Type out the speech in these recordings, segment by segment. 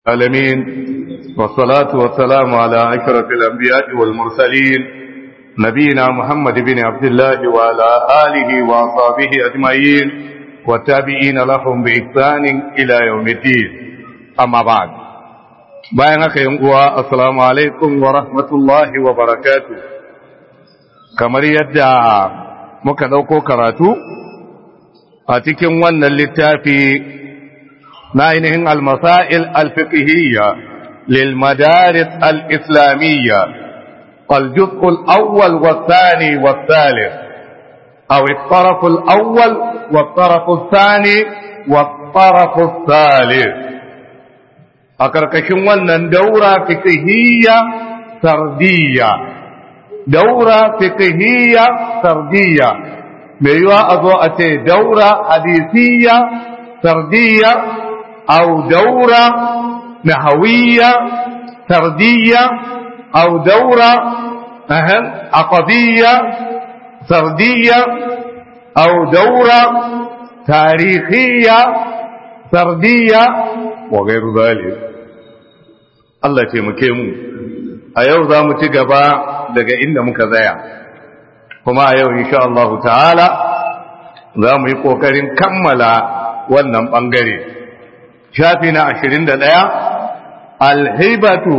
العالمين والصلاة والسلام على أشرف الأنبياء والمرسلين نبينا محمد بن عبد الله وعلى آله وأصحابه أجمعين والتابعين لهم بإحسان إلى يوم الدين أما بعد bayan haka yin uwa assalamu alaikum wa rahmatullahi wa barakatu kamar yadda muka dauko karatu a cikin wannan littafi na ainihin almasail alfiqhiyya lil madaris al-islamiyya الجزء الأول والثاني والثالث أو الطرف الأول والطرف الثاني والطرف الثالث a ƙarƙashin wannan daura fikihiyya sardiyya daura fikihiyya sardiyya mai yiwa a zo a ce daura hadisiyya sardiyya au daura nahawiyya sardiyya au daura aqadiyya sardiyya au daura tarihiyya sardiyya wa gairu zalik Allah taimake mu a yau za mu ci gaba daga inda muka zaya kuma a yau insha Allah ta'ala za mu yi ƙoƙarin kammala wannan ɓangare shafi na ashirin da ɗaya alhibatu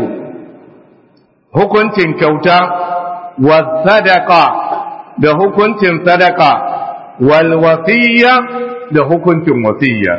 hukuncin kyauta wa sadaka da hukuncin sadaka wal wasiyya da hukuncin wasiyya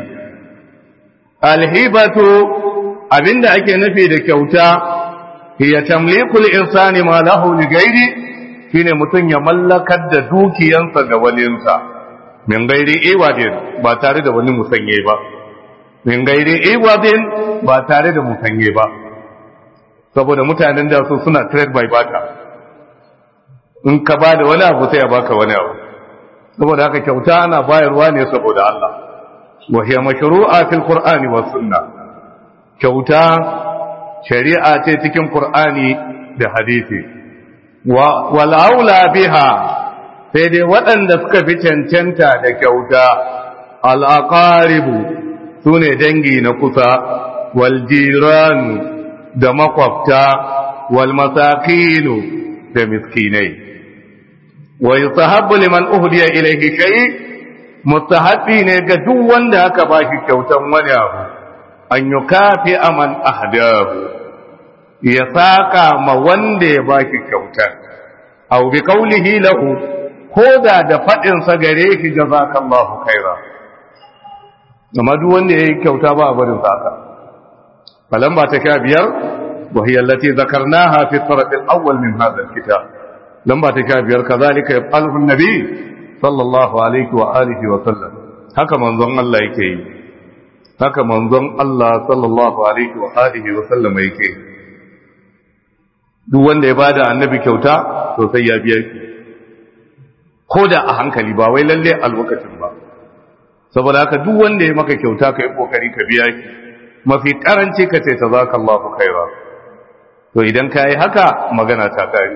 alhibatu abinda ake nufi da kyauta hiya tamlikul insani ma lahu li ghairi shine mutun ya mallakar da dukiyansa ga walinsa min gairi iwadin ba tare da wani musanye ba min gairi iwadin ba tare da musanye ba saboda mutanen da su suna trade by barter in ka ba da wani abu sai ya baka wani abu saboda haka kyauta ana bayarwa ne saboda Allah wa hiya mashru'a fil qur'ani was sunnah kyauta shari'a ce cikin Qur'ani da hadisi wal aula biha sai dai waɗanda suka fi cancanta da kyauta al aqaribu sune dangi na kusa wal jiranu da makwabta wal masakinu da miskinai wa yusahabbu liman uhdiya ilayhi shay mustahabbi ne ga duk wanda aka bashi kyautan wani abu an yi kafi aman ahdahu ya saka ma wanda ya baki kyautar au bi kaulihi lahu ko da da fadin sa gare shi jazakallahu khaira amma duk wanda yayi kyauta ba a barin saka falan ba ta sha biyar wa hiya allati zakarnaha fi taraf al-awwal min hadha al-kitab lamba ta sha biyar kazalika yaf'aluhu an-nabi sallallahu alaihi wa alihi wa sallam haka manzon Allah yake yi haka manzon Allah sallallahu alaihi wa alihi wa sallama yake duk wanda ya bada annabi kyauta to sai ya biya shi ko da a hankali ba wai lalle a lokacin ba saboda haka duk wanda ya maka kyauta kai kokari ka biya shi mafi karanci ka ce tazakallahu khaira to idan ka yi haka magana ta kare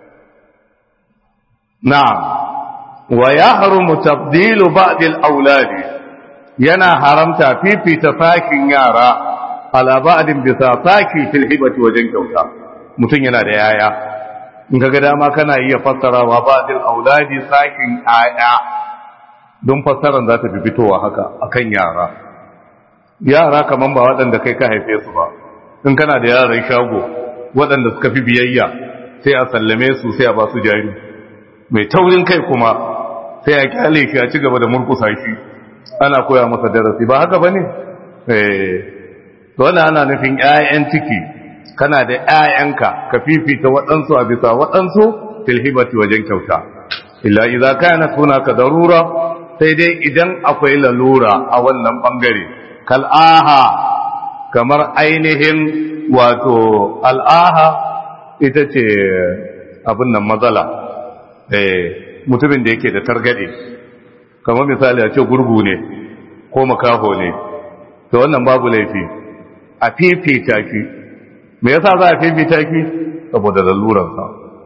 na'am wa yahrumu tabdilu ba'd al-awladi yana haramta fifita sakin yara ala ba'din bisa saki fil hibati wajen kyauta mutum yana da yaya in kaga dama kana iya fassarawa ba'dil auladi sakin aya don fassaran za ta fi fitowa haka akan yara yara kaman ba waɗanda kai ka haife su ba in kana da yaran shago waɗanda suka fi biyayya sai a sallame su sai a ba su jari mai taurin kai kuma sai a kyale shi a ci gaba da murkusa shi ana koya masa darasi ba haka bane eh to wannan ana nufin ƴaƴan ciki kana da ƴaƴanka ka fifita waɗansu a bisa waɗansu fil hibati wajen kyauta illa idza kana hunaka darura sai dai idan akwai lalura a wannan bangare kal aha kamar ainihin wato al'aha ita ce abin nan matsala eh mutumin da yake da targade kamar misali a ce gurgu ne ko makaho ne to wannan babu laifi a fifita ki me yasa za a fifita ki saboda laluransa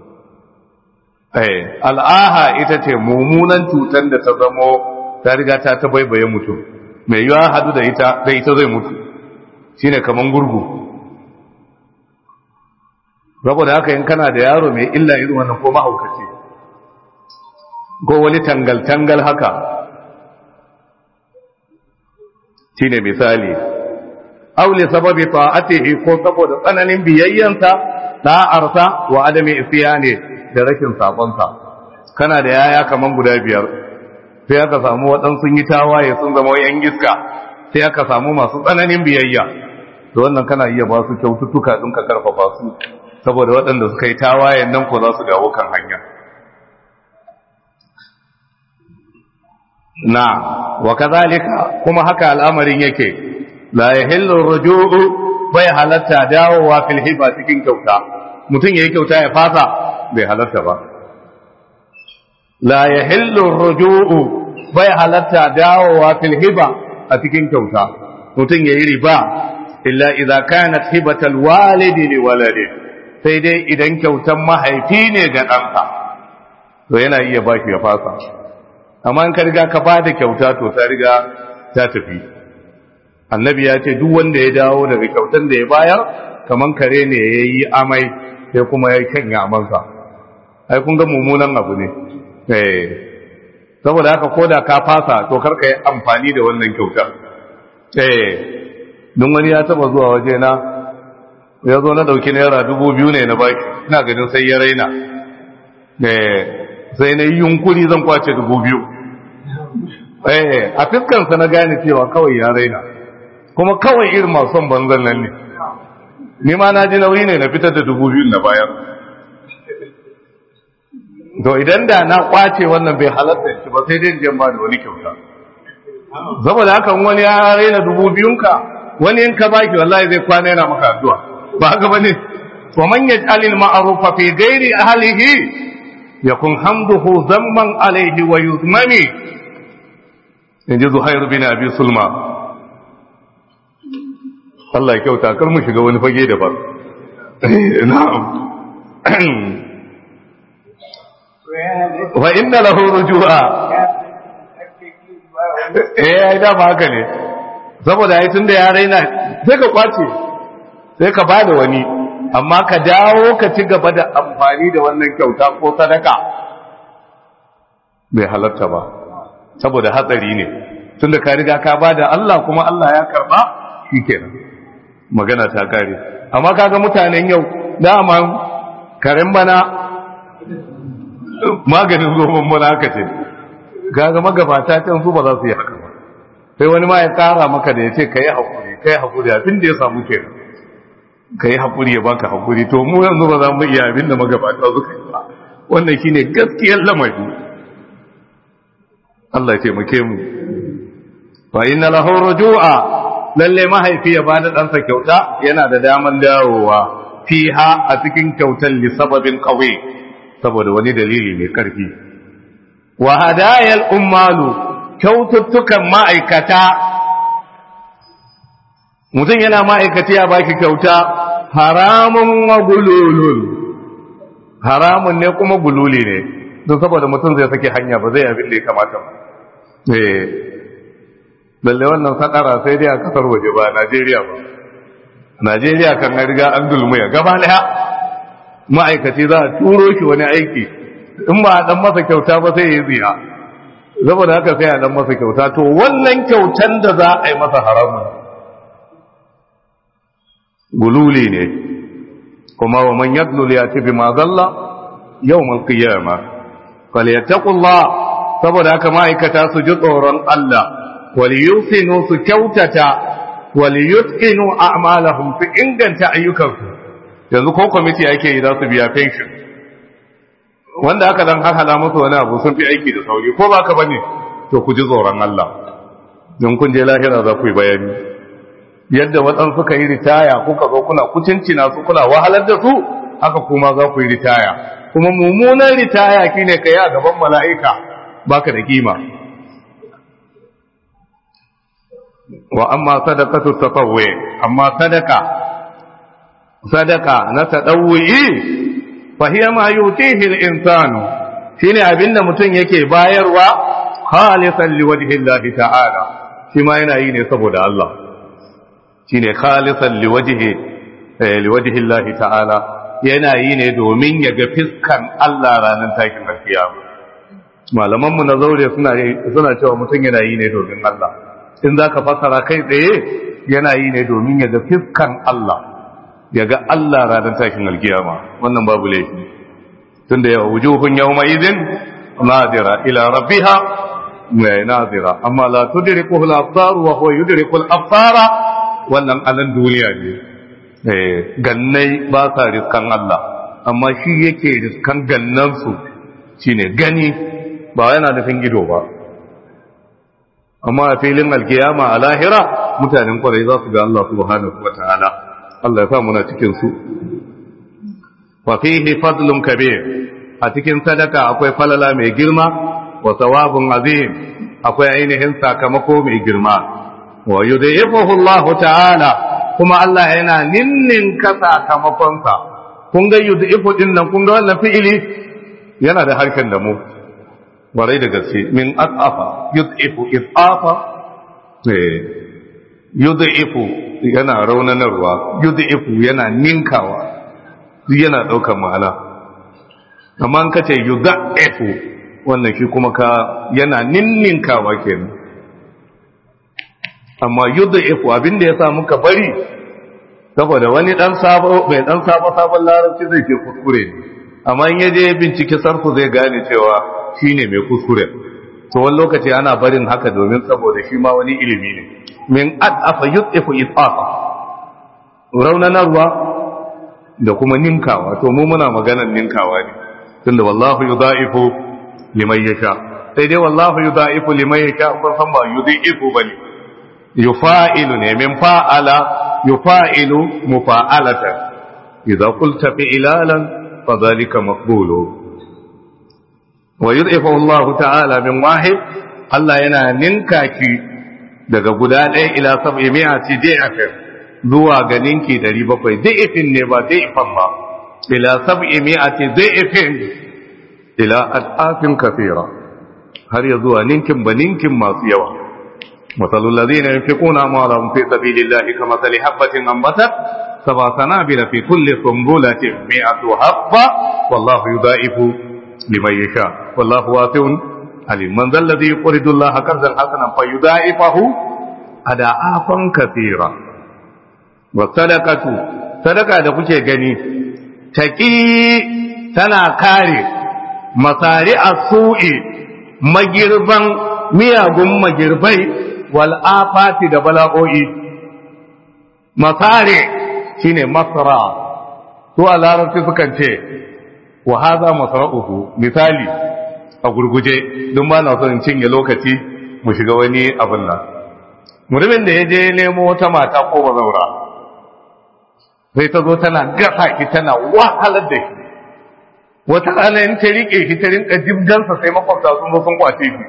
eh al'aha ita ce mummunan cutar da ta zamo ta riga ta tabaibaye mutum mai yiwa hadu da ita da ita zai mutu shine kaman gurgu saboda haka in kana da yaro mai illa irin wannan ko mahaukaci ko wani tangal-tangal haka shine misali aule sababi ta'atihi ko saboda tsananin biyayyansa da'arsa wa adami isyani da rashin sabonsa kana da yaya kaman guda biyar sai aka samu waɗansu yi tawaye sun zama yan iska sai aka samu masu tsananin biyayya to wannan kana iya ba su kyaututtuka ɗin ka karfafa su saboda waɗanda suka yi tawayen nan ko za su dawo kan hanya na wa kazalika kuma haka al'amarin yake la yahillu ruju'u bai halatta dawowa fil hiba cikin kyauta mutum yayi kyauta ya fasa bai halatta ba la yahillu ruju'u bai halatta dawowa fil hiba a cikin kyauta mutum yayi riba illa idza kanat hibatal walidi li waladi sai dai idan kyautan mahaifi ne ga ɗansa to yana iya baki ya fasa amma in ka riga ka ba da kyauta to ta riga ta tafi annabi ya ce duk wanda ya dawo daga kyautan da ya bayar kaman kare ne ya yi amai sai kuma ya kanya amansa ai kun ga mummunan abu ne eh saboda haka ko da ka fasa to kar ka yi amfani da wannan kyautar eh don wani ya taba zuwa waje na ya zo na dauki naira dubu biyu ne na baki ina ganin sai ya raina eh sai na yi yunkuri zan kwace dubu biyu eh a fiskansa na gane cewa kawai ya raina kuma kawai irin masu son banzan nan ne ni ma na ji nauyi ne na fitar da dubu biyu na bayar to idan da na kwace wannan bai halatta shi ba sai dai jiyan ba da wani kyauta saboda haka wani ya raina dubu biyunka wani in ka baki wallahi zai kwana yana maka addu'a ba haka bane wa man yaj'al al-ma'rufa fi ghairi ahlihi yakun hamduhu zamman alayhi wa yuzmani inji zuhair bin abi sulma Allah ya kyauta kar mu shiga wani fage da ba na'am wa inna lahu rujua eh ai da ba haka ne saboda ai tunda ya raina sai ka kwace sai ka bada wani amma ka dawo ka ci gaba da amfani da wannan kyauta ko sadaka bai halatta ba saboda hatsari ne tunda ka riga ka bada Allah kuma Allah ya karba shikenan magana ta kare amma kaga mutanen yau dama karen bana maganin zoben mana haka ce kaga magabata can su ba za su yi haka ba sai wani ma ya kara maka da ya ce ka yi haƙuri ka yi haƙuri abin da ya samu ke ka yi haƙuri ya baka haƙuri to mu yanzu ba za mu iya abin da magabata suka yi ba wannan shi ne gaskiyar lamari Allah ya taimake mu fa inna lahu rujua lalle mahaifi ya bada ɗansa kyauta yana da daman dawowa fiha a cikin kyautar li sababin qawi saboda wani dalili mai karfi wa hadayal ummalu kyaututtukan ma'aikata mutum yana ma'aikaci ya baki kyauta haramun wa gululun haramun ne kuma gululi ne don saboda mutum zai sake hanya ba zai abin da ya kamata ba eh balle wannan sadara sai dai a kasar waje ba Najeriya ba Najeriya kan riga an dulmuya gaba daya ma'aikaci za a turo shi wani aiki in ba a dan masa kyauta ba sai ya ziya saboda haka sai a dan masa kyauta to wannan kyautan da za a yi masa haramun gululi ne kuma wa man yadlul ya bi ma zalla yawmal qiyama falyattaqullah saboda haka ma'aikata su ji tsoron Allah wal yusinu su kyautata wal yutqinu a'malahum su inganta ayyukansu yanzu ko kwamiti ake yi za su biya pension wanda aka dan hahala musu wani abu sun fi aiki da sauri ko ba ka bane to ku ji tsoron Allah don kun je lahira za ku yi bayani yadda waɗansu suka yi ritaya kuka zo kuna kucincina su kuna wahalar da su haka kuma za ku yi ritaya kuma mummunan ritaya shine kai a gaban mala'ika baka da kima wa amma sadaqatu tatawwi amma sadaka sadaka na tadawwi fa hiya ma yutihi al-insanu shine abinda mutum yake bayarwa khalisan liwajhi Allah ta'ala shi ma yana yi ne saboda Allah shine khalisan liwajhi liwajhi Allah ta'ala yana yi ne domin ya ga fiskan Allah ranar takin alkiyama malaman mu na zaure suna suna cewa mutum yana yi ne domin Allah in zaka fasara kai tsaye yana yi ne domin ya ga fiskan Allah ya ga Allah ranar takin alkiyama wannan babu laifi tunda ya wujuhun yawma idin nadira ila rabbiha nadira amma la tudrikuhu al-absar wa huwa yudriku al-absara wannan alan duniya ne eh gannai ba sa riskan Allah amma shi yake riskan gannan su shine gani ba yana nufin ido ba amma a filin alkiyama a lahira mutanen kwarai za su ga Allah subhanahu wataala Allah ya sa muna cikin su wa fihi fadlun kabir a cikin sadaka akwai falala mai girma wa sawabun azim akwai ainihin sakamako mai girma wa yudhifuhu Allah ta'ala kuma Allah yana ninnin ka sakamakonsa kun ga yudhifu din nan kun ga wannan fi'ili yana da harkan da mu warai da gaske min asafa yudhifu isafa eh yudhifu yana raunanarwa yudhifu yana ninkawa yana daukar ma'ana amma an kace yudhifu wannan shi kuma ka yana ninninkawa kenan amma yudhifu abinda yasa muka bari saboda wani dan sabo mai dan sabo sabon larabci zai ce kuskure amma in yaje bincike sarfu zai gane cewa shine mai kuskure to wani lokaci ana barin haka domin saboda shi ma wani ilimi ne min adafa yudhifu isafa raunanarwa da kuma ninkawa to mu muna maganar ninkawa ne tunda wallahu yudha'ifu liman yasha sai dai wallahu yudha'ifu liman yasha kun san ba yudhi'ifu bane yufa'ilu ne min fa'ala yufa'ilu mufa'alatan idza qulta fi'lalan fadhalika maqbulu wa yudhifu Allah ta'ala min wahid Allah yana ninka ki daga guda ɗaya ila sab'i mi'ati da'afin zuwa ga ninki 700 da'ifin ne ba da'ifan ba ila sab'i mi'ati da'ifin ila al'afin kafira har ya zuwa ninkin ba ninkin masu yawa masalul ladina yunfiquna amwalahum fi sabilillahi kamathali habatin anbatat sab'a sanabila fi kulli sunbulatin mi'atu habba wallahu yudha'ifu liman yasha wallahu wasi'un alim man dhal ladhi yuridu allaha qardan hasanan fayudha'ifahu ada'afan kathira wa sadaqatu sadaka da kuke gani taqi tana kare masari a su'i magirban miyagun magirbai wal'afati da bala'o'i masari shine masara su a larabci sukan ce wa haza masara'uhu misali a gurguje don ba na son cinye lokaci mu shiga wani abin nan mutumin da ya je nemo wata mata ko bazaura sai ta zo tana gasa ki tana wahalar da shi wata rana in ta riƙe shi ta rinka jibgansa sai makwabta sun zo sun kwace shi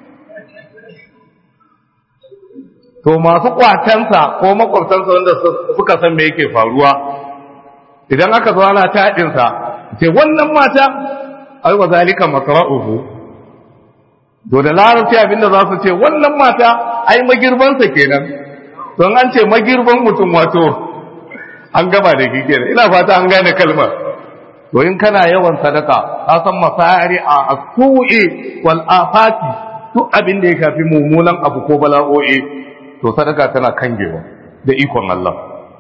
to masu kwatansa ko makwabtansa wanda suka san me yake faruwa idan aka zo ana taɗinsa ce wannan mata ai wa zalika masra'uhu to da larabci abinda za su ce wannan mata ai magirbansa kenan don an ce magirban mutum wato an gaba da shi kenan ina fata an gane kalmar to in kana yawan sadaka ka san masari a asu'i wal afati duk abin da ya shafi mummunan abu ko bala'o'i to sadaka tana kangewa da ikon Allah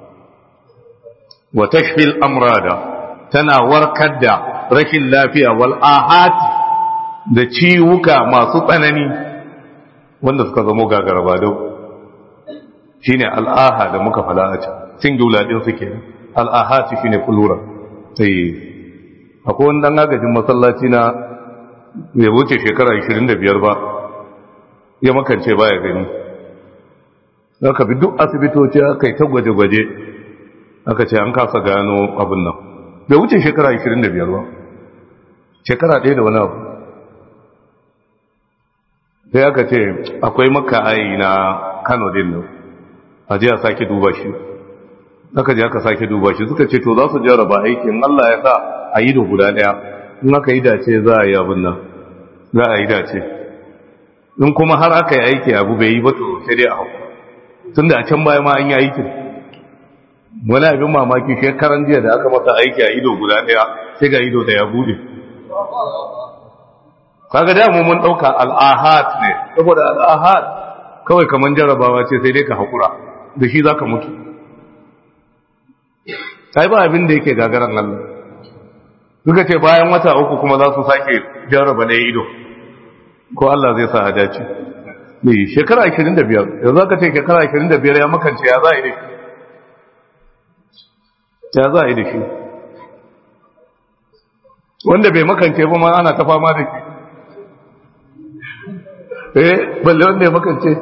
wa tashfil amrada tana warkar da rashin lafiya wal ahati da ciwuka masu tsanani wanda suka zamo gagaraba dau shine al'aha da muka fada a can singular din su kenan al'ahati shine plural sai akwai wani dan agajin masallaci na bai wuce shekara 25 ba ya makance baya gani aka bi duk asibitoci aka yi ta gwaje-gwaje aka ce an kasa gano abin nan bai wuce shekara 25 ba shekara ɗaya da wani abu sai aka ce akwai maka ayi na kano din nan a je a sake duba shi aka je aka sake duba shi suka ce to za su jarraba aikin Allah ya sa a yi da guda ɗaya in aka yi dace za a yi abin nan za a yi dace in kuma har aka yi aiki abu bai yi ba to sai dai a hau tun da a can baya ma an yi aikin wani abin mamaki shekaran jiya da aka masa aiki a ido guda daya sai ga ido da ya bude kaga da mu mun dauka al'ahad ne saboda al'ahad kawai kaman jarabawa ce sai dai ka hakura da shi zaka mutu sai ba abin da yake gagaran Allah suka ce bayan wata uku kuma za su sake jarraba na ido ko Allah zai sa a dace ne shekara 25 yanzu aka ce shekara 25 ya makance ya za a yi da shi ya za a yi da shi wanda bai makance ba ma ana ta fama da shi eh balle wanda ya makance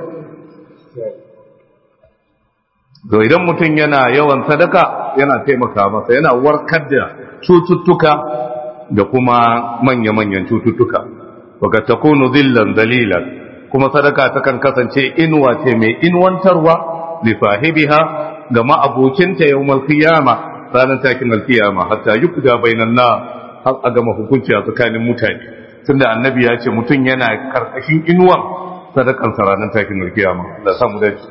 to idan mutum yana yawan sadaka yana taimaka masa yana warkar da cututtuka da kuma manya-manyan cututtuka waka takunu zillan dalilan kuma sadaka takan kasance inuwa ce mai inuwantarwa li sahibiha ga ma'abocinta yawmal qiyama ranar takin alkiyama hatta yukda bainan na har a gama hukunci a tsakanin mutane tunda annabi ya ce mutum yana karkashin inuwan sadakan sa ranar takin alkiyama da samu dace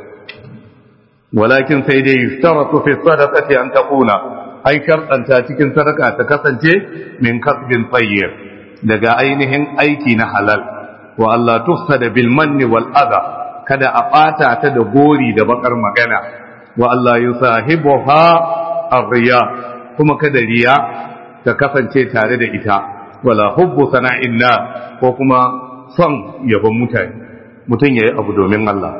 walakin sai dai yustaratu fi sadaqati an taquna ai sharɗanta cikin sadaka ta kasance min kasbin tayyib daga ainihin aiki na halal wa Allah tufsada bil manni wal adha kada a bata ta da gori da bakar magana wa Allah yusahibuha arriya kuma kada riya ta kasance tare da ita wala hubbu sana'inna ko kuma son yabon mutane mutum yayi abu domin Allah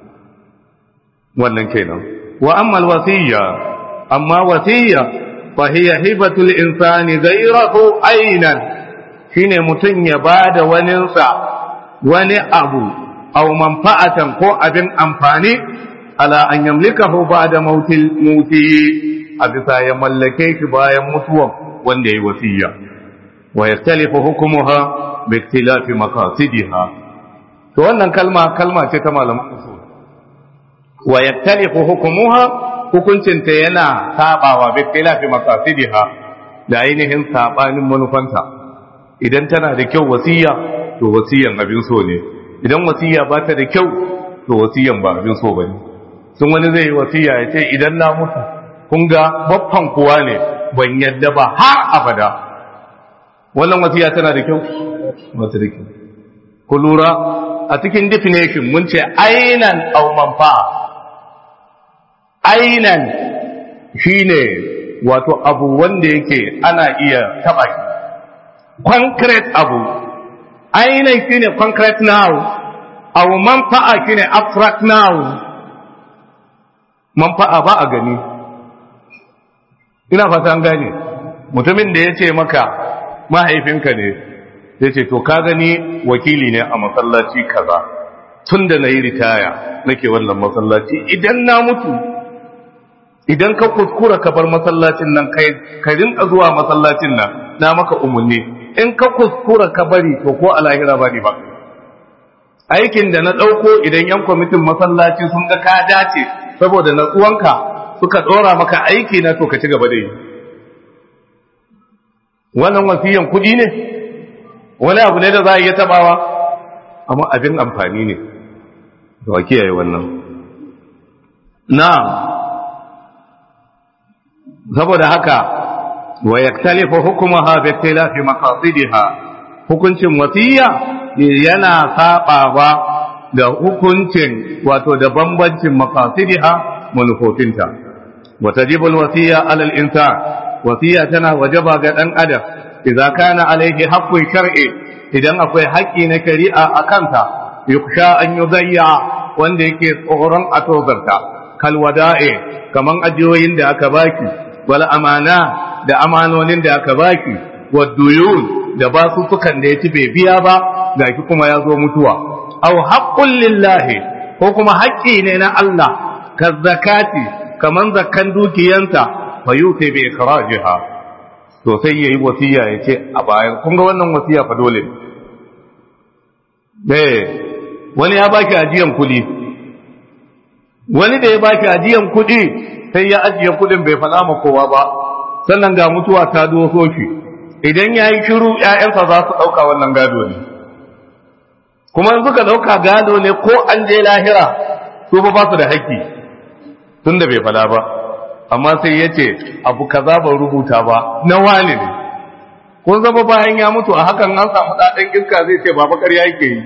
wannan kenan wa amma alwasiyya amma wasiyya fa hiya hibatul insani ghayrahu aynan shine mutum ya bada waninsa wani abu aw manfa'atan ko abin amfani ala an yamlikahu ba'da mautil muti a bisa ya mallake shi bayan mutuwan wanda ya wasiya wa yaktalifu hukumuha bi ikhtilafi maqasidiha to wannan kalma kalma ce ta malaman usul wa yaktalifu hukumuha hukuncin ta yana sabawa bi ikhtilafi maqasidiha da ainihin sabanin manufanta idan tana da kyau wasiya to wasiyan abin so ne idan wasiya ba ta da kyau to wasiyan ba abin so bane sun wani zai yi wasiya ya ce idan na mutu kun ga babban kuwa ne ban yadda ba har abada wannan wasiya tana da kyau wata da kyau ku lura a cikin definition mun ce ainan au manfa'a ainan shine wato abu wanda yake ana iya taba shi concrete abu ainan shine concrete now au manfa'a shine abstract now manfa'a ba a gani ina fata an gane mutumin da ya ce maka mahaifinka ne ya ce to ka gani wakili ne a masallaci kaza tun da na yi ritaya nake wannan masallaci idan na mutu idan ka kuskura ka bar masallacin nan ka rinka zuwa masallacin nan na maka umarni in ka kuskura ka bari to ko a lahira ba ne ba aikin da na ɗauko idan yan kwamitin masallaci sun ga ka dace saboda natsuwanka suka ɗora maka aiki na to ka ci gaba da yi wannan wasiyan kuɗi ne wani abu ne da za a iya tabawa amma abin amfani ne da wa kiyaye wannan na saboda haka wa yaktalifu hukumaha bi ikhtilafi maqasidiha hukuncin wasiya yana sabawa da hukuncin wato da bambancin maqasidiha manufofinta wa tajibu alwasiya ala al-insan wasiya tana wajaba ga dan adam idza kana alayhi haqqun shar'i idan akwai haƙƙi na shari'a a kansa yuksha an yudayya wanda yake tsoron a tozarta kal wada'i kaman ajiyoyin da aka baki wal amana da amanonin da aka baki waduyun da basussukan da ya ci bai biya ba gashi kuma ya zo mutuwa aw haqqun lillahi ko kuma haƙƙi ne na Allah ka zakati kaman zakkan dukiyansa fa yuti bi ikrajiha to sai yayi wasiya ya ce a bayan kun ga wannan wasiya fa dole eh wani ya baki ajiyan kuɗi wani da ya baki ajiyan kuɗi sai ya ajiye kuɗin bai faɗa ma kowa ba sannan ga mutuwa ta doso shi idan ya yi shiru ‘ya'yansa za su ɗauka wannan gado ne kuma in suka ɗauka gado ne ko an je lahira su ba su da haƙƙi tun da bai fada ba amma sai ya ce abu kaza ban rubuta ba na wani ne kun zama bayan ya mutu a hakan an samu ɗaɗen iska zai ce baba ƙarya yake yi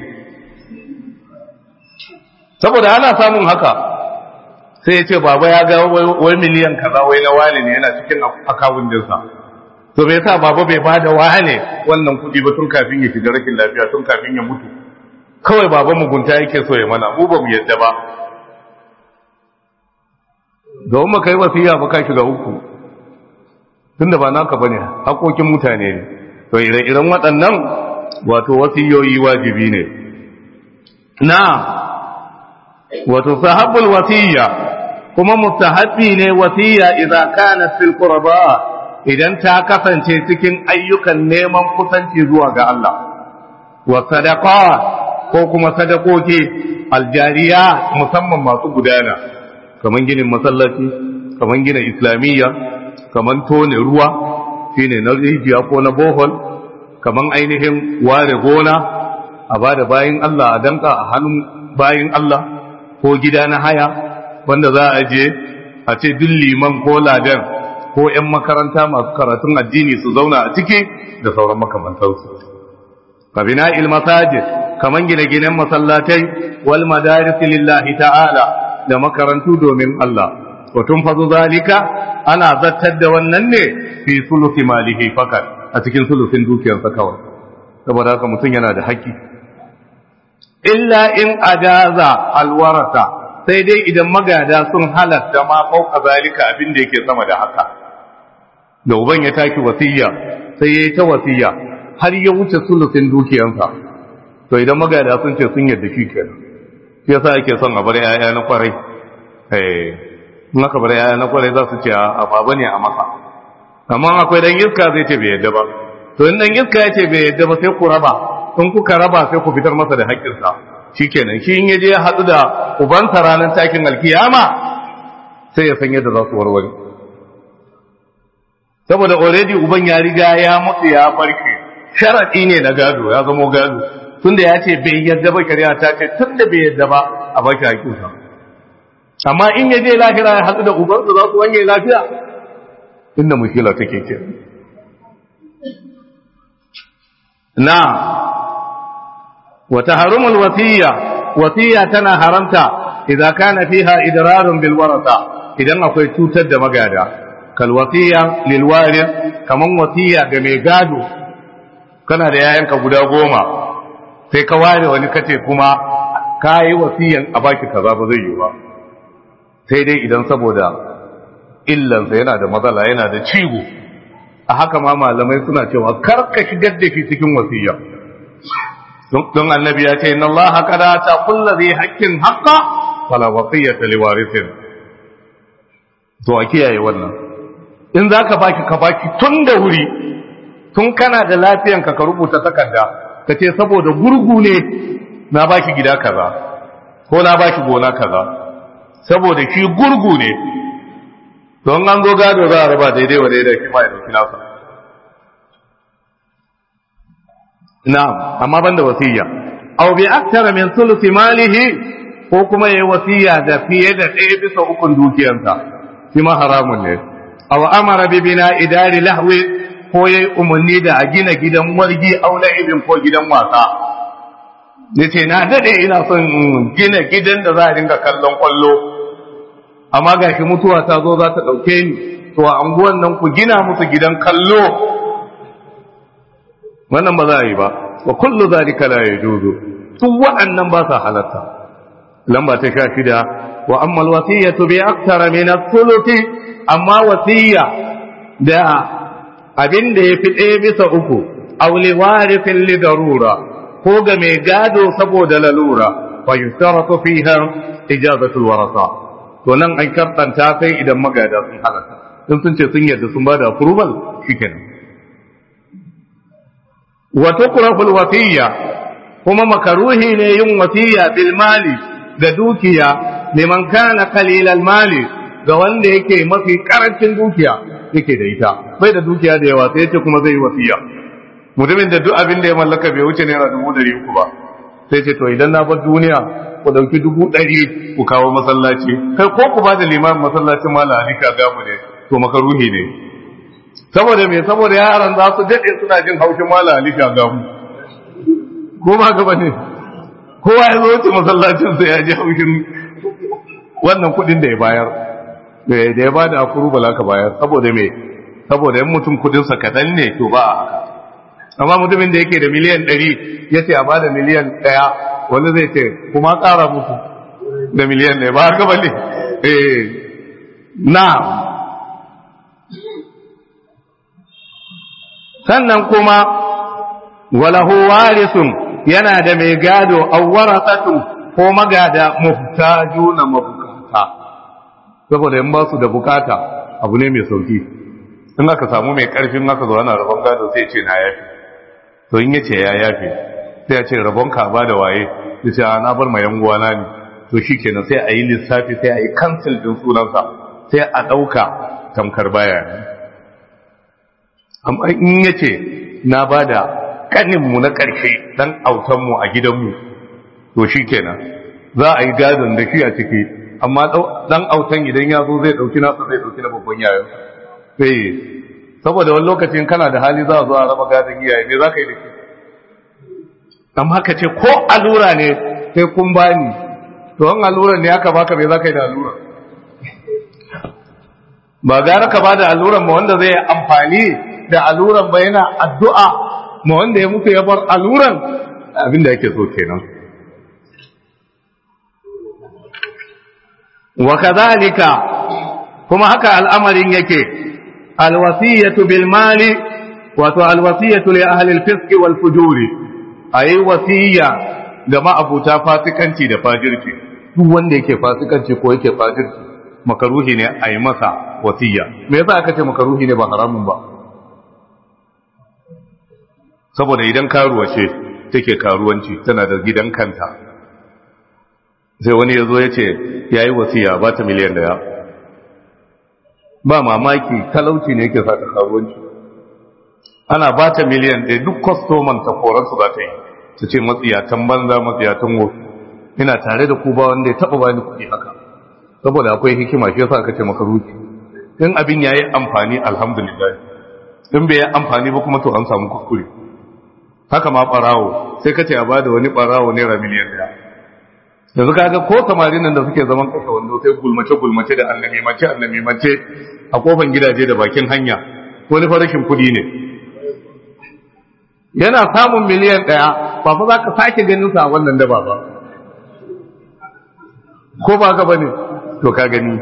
saboda ana samun haka sai ya ce baba ya ga wai miliyan kaza wai na wani ne yana cikin akawun dinsa to me yasa baba bai bada wane wannan kuɗi ba tun kafin ya shiga rashin lafiya tun kafin ya mutu kawai baba mugunta yake so ya mana mu ba mu yadda ba domin mu kai wasiya ba ka shiga uku tunda ba naka bane hakokin mutane ne to ire-iren waɗannan wato wasiyoyi wajibi ne na wato sahabbul wasiya kuma mustahabbi ne wasiya idza kanat fil qurba idan ta kasance cikin ayyukan neman kusanci zuwa ga Allah wa sadaqat ko kuma sadakoki aljariya musamman masu gudana kaman ginin masallaci kaman gina islamiyya kaman tone ruwa shine na rijiya ko na bohol kaman ainihin ware gona a bada bayin Allah a danka a hannun bayin Allah ko gida na haya wanda za a je a ce duk liman ko ladan ko 'yan makaranta masu karatun addini su zauna a ciki da sauran makamantarsu kabina ilmasajid kaman gine-ginen masallatai wal madaris lillahi ta'ala da makarantu domin Allah wa tunfazu zalika ana zattar da wannan ne fi sulusi malihi fakat a cikin sulusin dukiyarsa kawai saboda haka mutum yana da haƙƙi illa in ajaza alwarasa sai dai idan magada sun halatta ma fauka zalika abin da yake sama da haka da uban ya taki wasiya sai ya yi ta wasiya har ya wuce sulusin dukiyarsa to idan magada sun ce sun yarda shi kenan shi yasa ake son a bar yaya na kwarai eh in aka bar yaya na kwarai za su ce a baba ne a masa amma akwai dan iska zai ce bai yadda ba to in dan iska ya ce bai yadda ba sai ku raba in kuka raba sai ku fitar masa da haƙƙinsa shikenan shi in yaje ya haɗu da ubansa ranar takin alkiyama sai ya san yadda za su warware saboda already uban ya riga ya mutu ya farke sharadi ne na gado ya zama gado tunda ya ce bai yadda ba shari'a ta ce tunda bai yadda ba a baki haƙƙinsa amma in ya je lahira ya haɗu da ubansa za su wanye lafiya inda mushkila take ke na wata harumul wasiya wasiya tana haramta idan kana fiha idrarun bil warasa idan akwai cutar da magada kal wasiya lil waris kaman wasiya ga mai gado kana da yayanka guda goma sai ka ware wani kace kuma kayi wasiyan a baki kaza ba zai yi ba sai dai idan saboda illansa yana da matsala yana da ciwo a haka ma malamai suna cewa karka shigar da shi cikin wasiya don annabi ya ce inna allaha qada ta kullu zai haqqin haqqa fala wasiyata liwarithin to a kiyaye wannan in zaka baki ka baki tun da wuri tun kana da lafiyan ka ka rubuta takarda ka ce saboda gurgu ne na baki gida kaza ko na baki gona kaza saboda shi gurgu ne don an zo gado za a raba daidai wa daidai shi ma ya dauki nasa na'am amma banda wasiya aw bi akthara min thuluthi malihi ko kuma yayi wasiya da fiye da ɗaya bisa ukun dukiyarsa shi ma haramun ne aw amara bi bina idari lahwi ko yayi umarni da a gina gidan wargi aw la'ibin ko gidan wasa yace na dade ina son gina gidan da za a dinga kallon kwallo amma ga shi mutuwa ta zo za ta ɗauke ni to a anguwan nan ku gina musu gidan kallo wannan ba za a yi ba wa kullu zalika la yajuzu su waɗannan ba sa halatta lamba ta sha shida wa amma alwasiyatu bi akthara min ath-thuluthi amma wasiya da abin da yafi ɗaya bisa uku aw li warithin li darura ko ga mai gado saboda lalura fa yustaratu fiha ijazatu alwarasa to nan an karɗanta sai idan magada sun halatta in sun ce sun yadda sun bada approval shikenan wa tukrahul wasiya kuma makaruhi ne yin wasiya bil mali da dukiya liman kana qalilal mali ga wanda yake mafi karancin dukiya yake da ita bai da dukiya da yawa sai yace kuma zai yi wasiya mutumin da duk abin da ya mallaka bai wuce naira dubu dari uku ba sai ce to idan na bar duniya ku dauki dubu ɗari ku kawo masallaci kai ko ku ba da limamin masallacin mala alika gamu ne to makaruhi ne saboda me saboda yaran za su daɗe suna jin haushin mala alika gamu ko ba gaba ne kowa ya zo wuce masallacin sai ya ji haushin wannan kuɗin da ya bayar da ya ba da akuru bala ka bayar saboda me saboda yan mutum kudinsa kaɗan ne to ba a haka amma mutumin da yake da miliyan ɗari ya ce a ba da miliyan ɗaya wani zai ce kuma ƙara musu da miliyan ɗaya ba haka ba ne eh na sannan kuma walahu warisun yana da mai gado awwarasatu ko magada muhtajuna mabukata saboda in ba su da bukata abu ne mai sauki in aka samu mai karfin aka zo ana rabon gado sai ce na yafi to in yace ya yafi sai ya ce rabon ka ba da waye ya ce na bar ma yan uwana ne to shikenan sai a yi lissafi sai a yi cancel din sunansa sai a dauka tamkar baya amma in yace na bada kanin mu na karshe dan autan mu a gidan mu to shikenan za a yi gadon da shi a ciki amma dan autan idan ya zo zai dauki nasa zai dauki na babban yayin sai saboda wani lokacin kana da hali za a zo a raba gadon iyaye ne za ka yi da shi amma ka ce ko allura ne sai kun bani to an allura ne aka baka me za ka yi da allura ba gara ka bada alluran ma wanda zai amfani da alluran ba yana addu'a ma wanda ya mutu ya bar alluran abinda yake so kenan wa kadhalika kuma haka al'amarin yake alwasiyatu bil mali wato alwasiyatu li ahli al-fisq wal fujuri ayi wasiya ga ma'abuta fasikanci da fajirci duk wanda yake fasikanci ko yake fajirci makaruhi ne ayi masa wasiya me yasa aka ce makaruhi ne ba haramun ba saboda idan karuwa ce take karuwanci tana da gidan kanta sai wani ya zo ya ce ya yi wasiya ba ta miliyan daya ba mamaki talauci ne yake sa ta karuwanci ana ba ta miliyan ɗaya duk kwastoman ta koransu za ta yi ta ce matsiyatan banza matsiyatan wofi ina tare da ku ba wanda ya taɓa bani kuɗi haka saboda akwai hikima shi yasa aka ce maka ruki in abin ya yi amfani alhamdulillah in bai yi amfani ba kuma to an samu kuskure haka ma ɓarawo sai ka ce a bada wani ɓarawo naira miliyan ɗaya yanzu kaga ko samarin nan da suke zaman kashe wando sai gulmace gulmace da annabi mace annabi mace a kofan gidaje da bakin hanya ko ni farashin kudi ne yana samun miliyan ɗaya ba fa za ka sake ganin sa a wannan daba ba ko ba ka bane to ka gani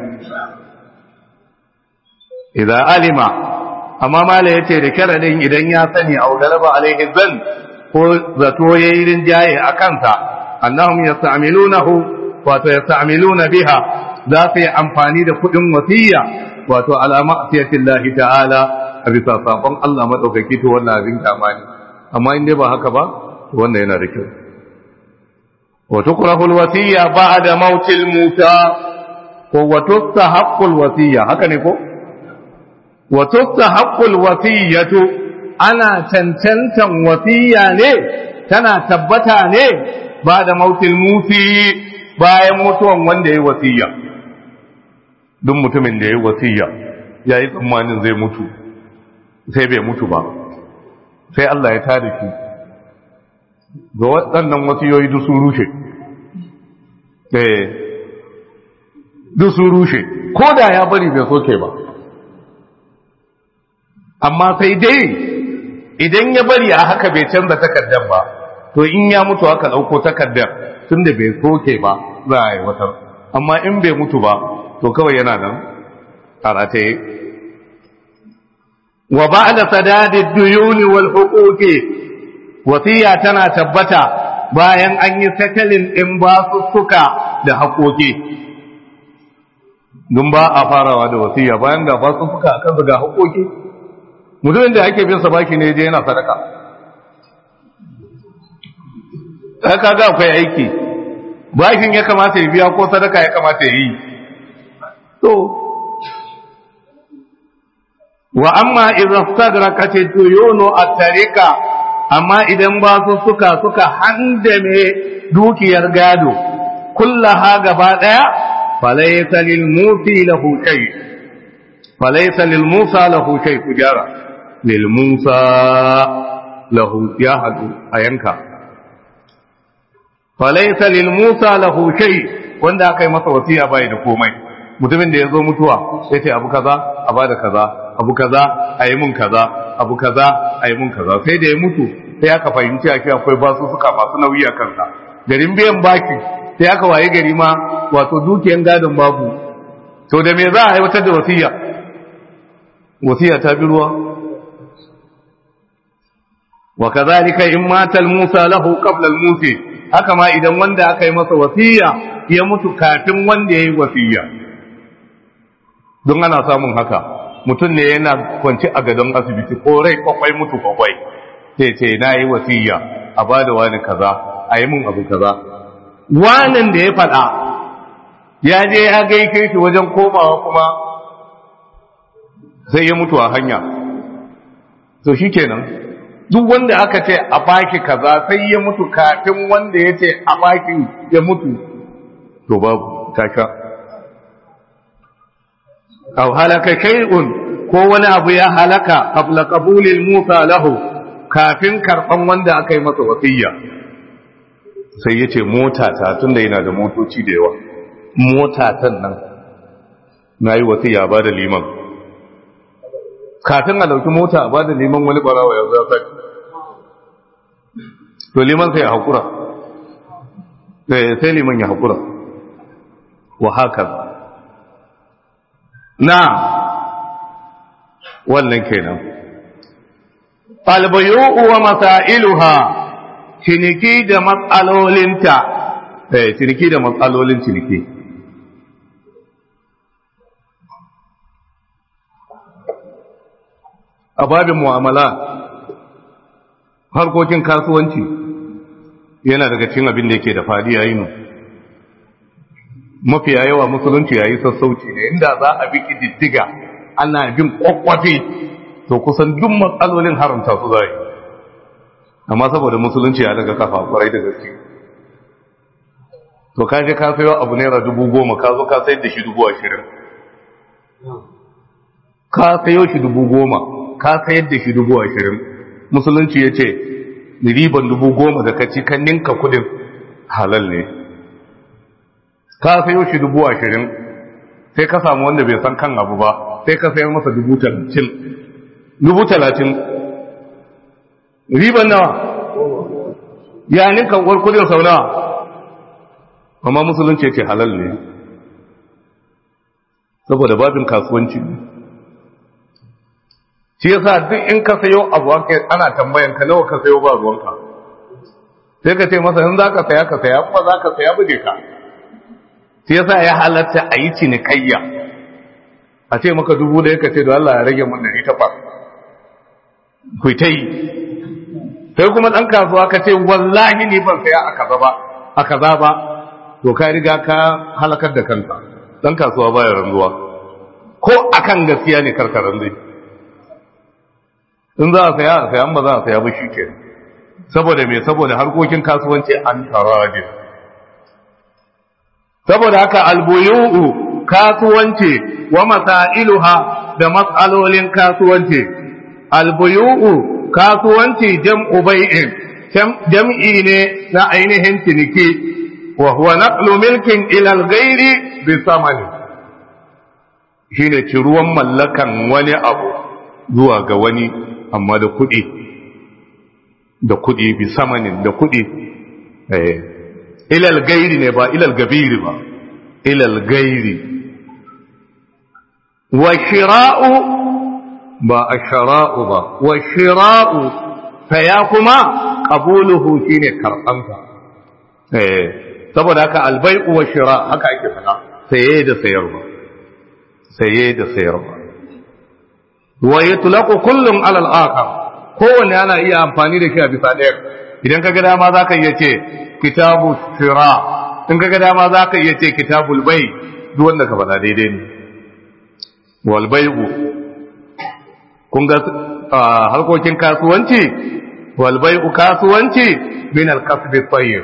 idan alima amma mala yace da karadin idan ya sani au galaba alaihi zan ko zato yayi rinjaye a kansa annahum yasta'milunahu wato yasta'miluna biha za su yi amfani da kudin wasiya wato alama asiyatillahi ta'ala a bisa sabon Allah madaukaki to wannan abin kamani amma in dai ba haka ba to wannan yana da kyau wa tukrahu alwasiya ba'da mautil muta ko wa tustahaqqu alwasiya haka ne ko wa tustahaqqu alwasiyatu ana cancantan wasiya ne tana tabbata ne ba da mautil muti bayan mutuwan wanda ya yi wasiya duk mutumin da ya yi wasiya ya yi tsammanin zai mutu sai bai mutu ba sai Allah ya tada shi ga waɗannan wasiyoyi duk sun rushe duk sun rushe ko da ya bari bai soke ba amma sai dai idan ya bari a haka bai canza takardar ba to in ya mutu aka ɗauko takardar tun da bai soke ba za a yi wata amma in bai mutu ba to kawai yana nan a rataye wa ba da sadadin duyuni wal hukuki wasiya tana tabbata bayan an yi sakalin ɗin basussuka da haƙoƙi don ba a farawa da wasiya bayan ga basussuka a kansu ga haƙoƙi mutumin da ake bin sa baki ne je yana sadaka haka ga akwai aiki bashin ya kamata ya biya ko sadaka ya kamata ya yi to wa amma idan sadrakat tuyunu at-tariqa amma idan ba su suka suka handame dukiyar gado kullaha gaba daya falaysa lil musi lahu shay falaysa lil musa lahu shay kujara lil musa lahu ya hadu a yanka falaysa lil musa lahu shay wanda aka yi masa wasiya bai da komai mutumin da ya zo mutuwa sai ce abu kaza a bada kaza abu kaza a yi mun kaza abu kaza a yi mun kaza sai da ya mutu sai aka fahimci a akwai basu suka masu nauyi a kansa garin biyan baki sai aka waye gari ma wato dukiyan gadon babu to da me za a aiwatar da wasiya wasiya ta bi ruwa wa kazalika in matal musa lahu qabla al musi haka ma idan wanda aka yi masa wasiya ya mutu kafin wanda ya yi wasiya don ana samun haka mutum ne yana kwanci a gadon asibiti ko rai kwakwai mutu kwakwai sai ce na yi wasiya a ba da wani kaza a yi mun abu kaza wanin da ya faɗa ya je ya gaike shi wajen komawa kuma sai ya mutu a hanya to shi kenan duk wanda aka ce a baki kaza sai ya mutu kafin wanda ya ce a baki ya mutu to babu tasha aw halaka shay'un ko wani abu ya halaka qabla qabulil musa lahu kafin karban wanda aka yi masa wasiyya sai yace mota ta tunda yana da motoci da yawa mota tan nan nayi wasiyya ba da liman kafin a dauki mota ba da liman wani barawa ya zo sai to liman sai ya hakura sai liman ya hakura wa haka na wannan kenan albayu'u wa masailuha ciniki da matsalolinta eh ciniki da matsalolin ciniki a babin mu'amala harkokin kasuwanci yana daga cikin abin da yake da fadi yayin mafiya yawa musulunci yayi sassauci ne inda za a bi diddiga ana bin kwakwafi to kusan duk matsalolin haramta su zai amma saboda musulunci ya daga kafa kwarai da gaske to ka je ka sayo abu naira dubu goma ka zo ka sayar da shi dubu ashirin ka sayo shi dubu goma ka sayar da shi dubu ashirin musulunci ya ce riban dubu goma da ka ci kan ninka kudin halal ne ka sayo shi dubu ashirin sai ka samu wanda bai san kan abu ba sai ka sayar masa dubu talatin dubu talatin riban nawa ya ninka uwar kudin sau nawa amma musulunci ya ce halal ne saboda babin kasuwanci shi yasa duk in ka sayo abu ana tambayan ka nawa ka sayo ba ruwanka sai ka ce masa in za ka saya ka saya kuma za ka saya bude ka shi yasa ya halatta a yi cinikayya a ce maka dubu da ka ce da Allah ya rage mun dari takwas ku ta yi sai kuma ɗan kasuwa ka ce wallahi ni ban saya a kaza ba a kaza ba to ka riga ka halakar da kanka ɗan kasuwa baya ranzuwa ko akan gaskiya ne karkaran zai in za a saya a saya ba za a saya ba shi ke saboda me saboda harkokin kasuwanci an tarajin saboda haka albuyu'u kasuwanci wa masailuha da matsalolin kasuwanci albuyu'u kasuwanci jam'u bai'in jam'i ne na ainihin ciniki wa huwa naqlu milkin ila al-ghairi bi samani shine ciruwan mallakan wani abu zuwa ga wani amma da kuɗi da kuɗi bi samanin da kuɗi ilal gairi ne ba ilal gabiri ba ilal gairi wa shira'u ba a shara'u ba wa shira'u saya kuma ƙabuluhu shi ne karɓansa saboda haka albai'u wa shira haka ake fada saye da sayarwa saye da sayarwa wa yutlaqu kullun ala al-akhar kowanne ana iya amfani da shi a bisa ɗaya idan kaga dama zaka iya ce kitabu shira in kaga dama zaka iya ce kitabul bay duk wanda ka faɗa daidai ne wal bay'u kun ga harkokin kasuwanci wal bay'u kasuwanci min al-kasb tayyib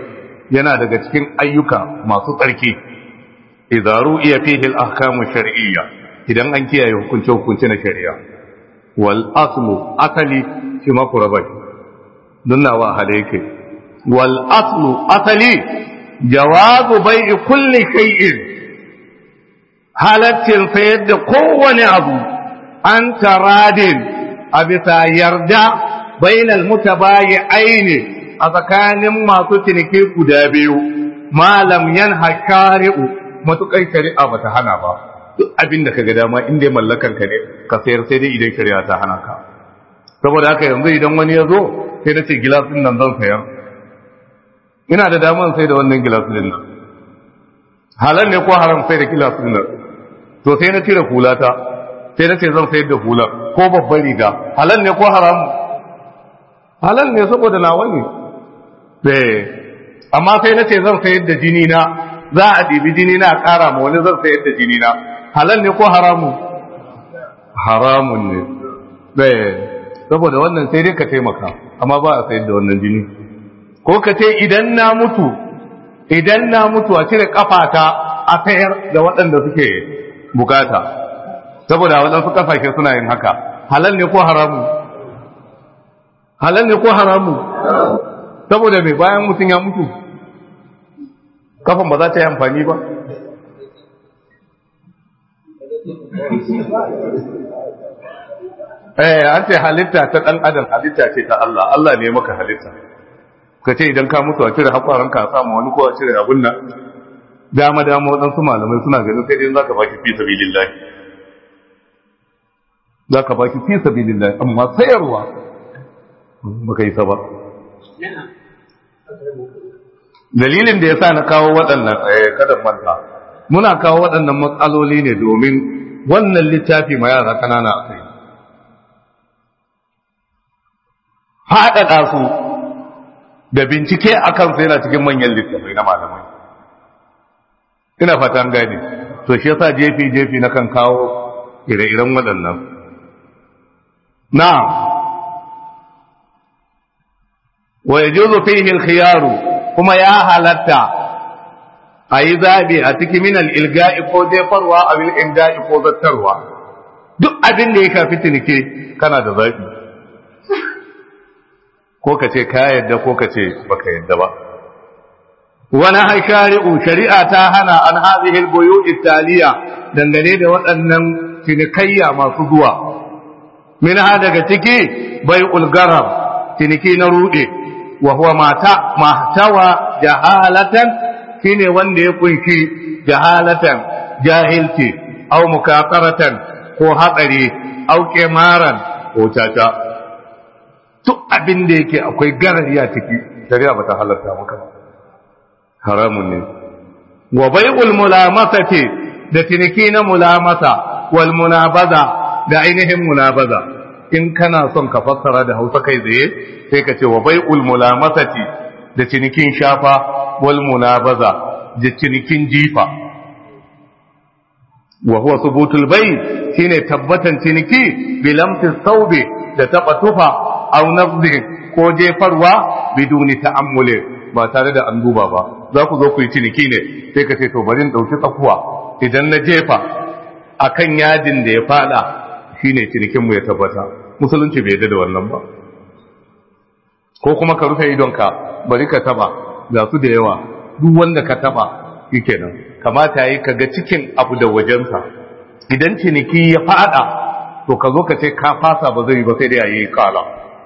yana daga cikin ayyuka masu tsarki idza ru'iya fihi al-ahkamu shar'iyya idan an kiyaye hukunce hukunce na shari'a wal aslu asali shi ma ku raba don nawa hada yake wal aslu asali jawazu bai'i kulli shay'in halaccin sayar da kowane abu an taradin a bisa yarda bainal mutabayi aini a tsakanin masu ciniki guda biyu malam yan hakari'u matuƙar shari'a ba ta hana ba duk abin da ka ga dama in dai mallakan ka ne ka sayar sai dai idan shari'a ta hana ka saboda haka yanzu idan wani ya zo sai na ce gilasin nan zan sayar ina da daman sai da wannan gilasin nan halal ne ko haram sai da gilasin nan to sai na cire hulata sai na ce zan sayar da hular ko babban riga halal ne ko haram halal ne saboda nawa ne sai amma sai na ce zan sayar da jini na za a ɗibi jini na ƙara ma wani zan sayar da jini na halal ne ko haramun haramun ne sai saboda wannan sai dai ka taimaka amma ba a sayar da wannan jini ko ka ce idan na mutu idan na mutu a cire kafata a sayar da waɗanda suke bukata saboda waɗansu kafashe suna yin haka halal ne ko haramu halal ne ko haramu saboda mai bayan mutum ya mutu kafan ba za ta yi amfani ba eh an ce halitta ta ɗan adam halitta ce ta Allah Allah ne maka halitta ka ce idan ka mutu a cire haƙwaranka a samu wani ko a cire abun nan dama dama waɗansu malamai suna ganin sai dai za ka baki fi sabilillahi za ka baki fi sabilillahi amma sayarwa baka yi ba dalilin da ya sa na kawo waɗannan kada manta muna kawo waɗannan matsaloli ne domin wannan littafi ma yara ƙanana a kai haɗaɗa su da bincike a kansu yana cikin manyan littafai na malamai ina fatan gani to shi yasa jefi-jefi na kan kawo ire-iren waɗannan na wa ya juzo fihi khiyaru kuma ya halatta a yi zaɓe a cikin minal ilga'i ko jefarwa a wil ilga'i ko zattarwa duk abin da ya kafi cinike kana da zaɓi ko ka ce ka yadda ko ka ce baka yadda ba wani haishari'u shari'a ta hana an hazihil boyo italiya dangane da waɗannan cinikayya masu zuwa min ha daga ciki bai ulgarar ciniki na ruɗe wa huwa mata mahtawa jahalatan shine wanda ya kunshi jahalatan jahilci aw mukafaratan ko hatsari aw kimaran ko tata duk abin da yake akwai garariya ciki shari'a bata halatta maka ba haramun ne wa bai'ul mulamasati da ciniki na mulamasa wal munabaza da ainihin munabaza in kana son ka fassara da Hausa kai tsaye sai ka ce wa bai'ul mulamasati da cinikin shafa wal munabaza da cinikin jifa wa huwa subutul bai shine tabbatan ciniki bilamti saube da taba tufa aw nafdin ko jefarwa biduni ta'ammuli ba tare da an duba ba za ku zo ku yi ciniki ne sai ka ce to bari in dauki tsakuwa idan na jefa akan yadin da ya fada shine cinikin mu ya tabbata musulunci bai yarda da wannan ba ko kuma ka rufe idonka bari ka taba ga su da yawa duk wanda ka taba shikenan kamata yayi ka ga cikin abu da wajensa idan ciniki ya fada to ka zo ka ce ka fasa ba zai ba sai da yayi kala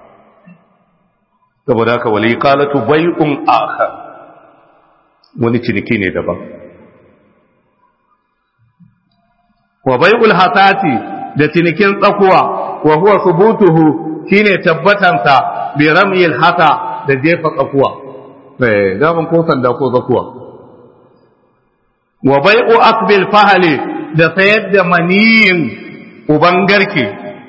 saboda haka wali qalatu bai'un akhar wani ciniki ne daban wa bai'ul hatati da cinikin tsakuwa wa huwa subutuhu shine tabbatansa bi ramyil hata da jefa tsakuwa eh daman ko sanda ko tsakuwa wa bai'u akbil fahali da sayar da maniyin uban garke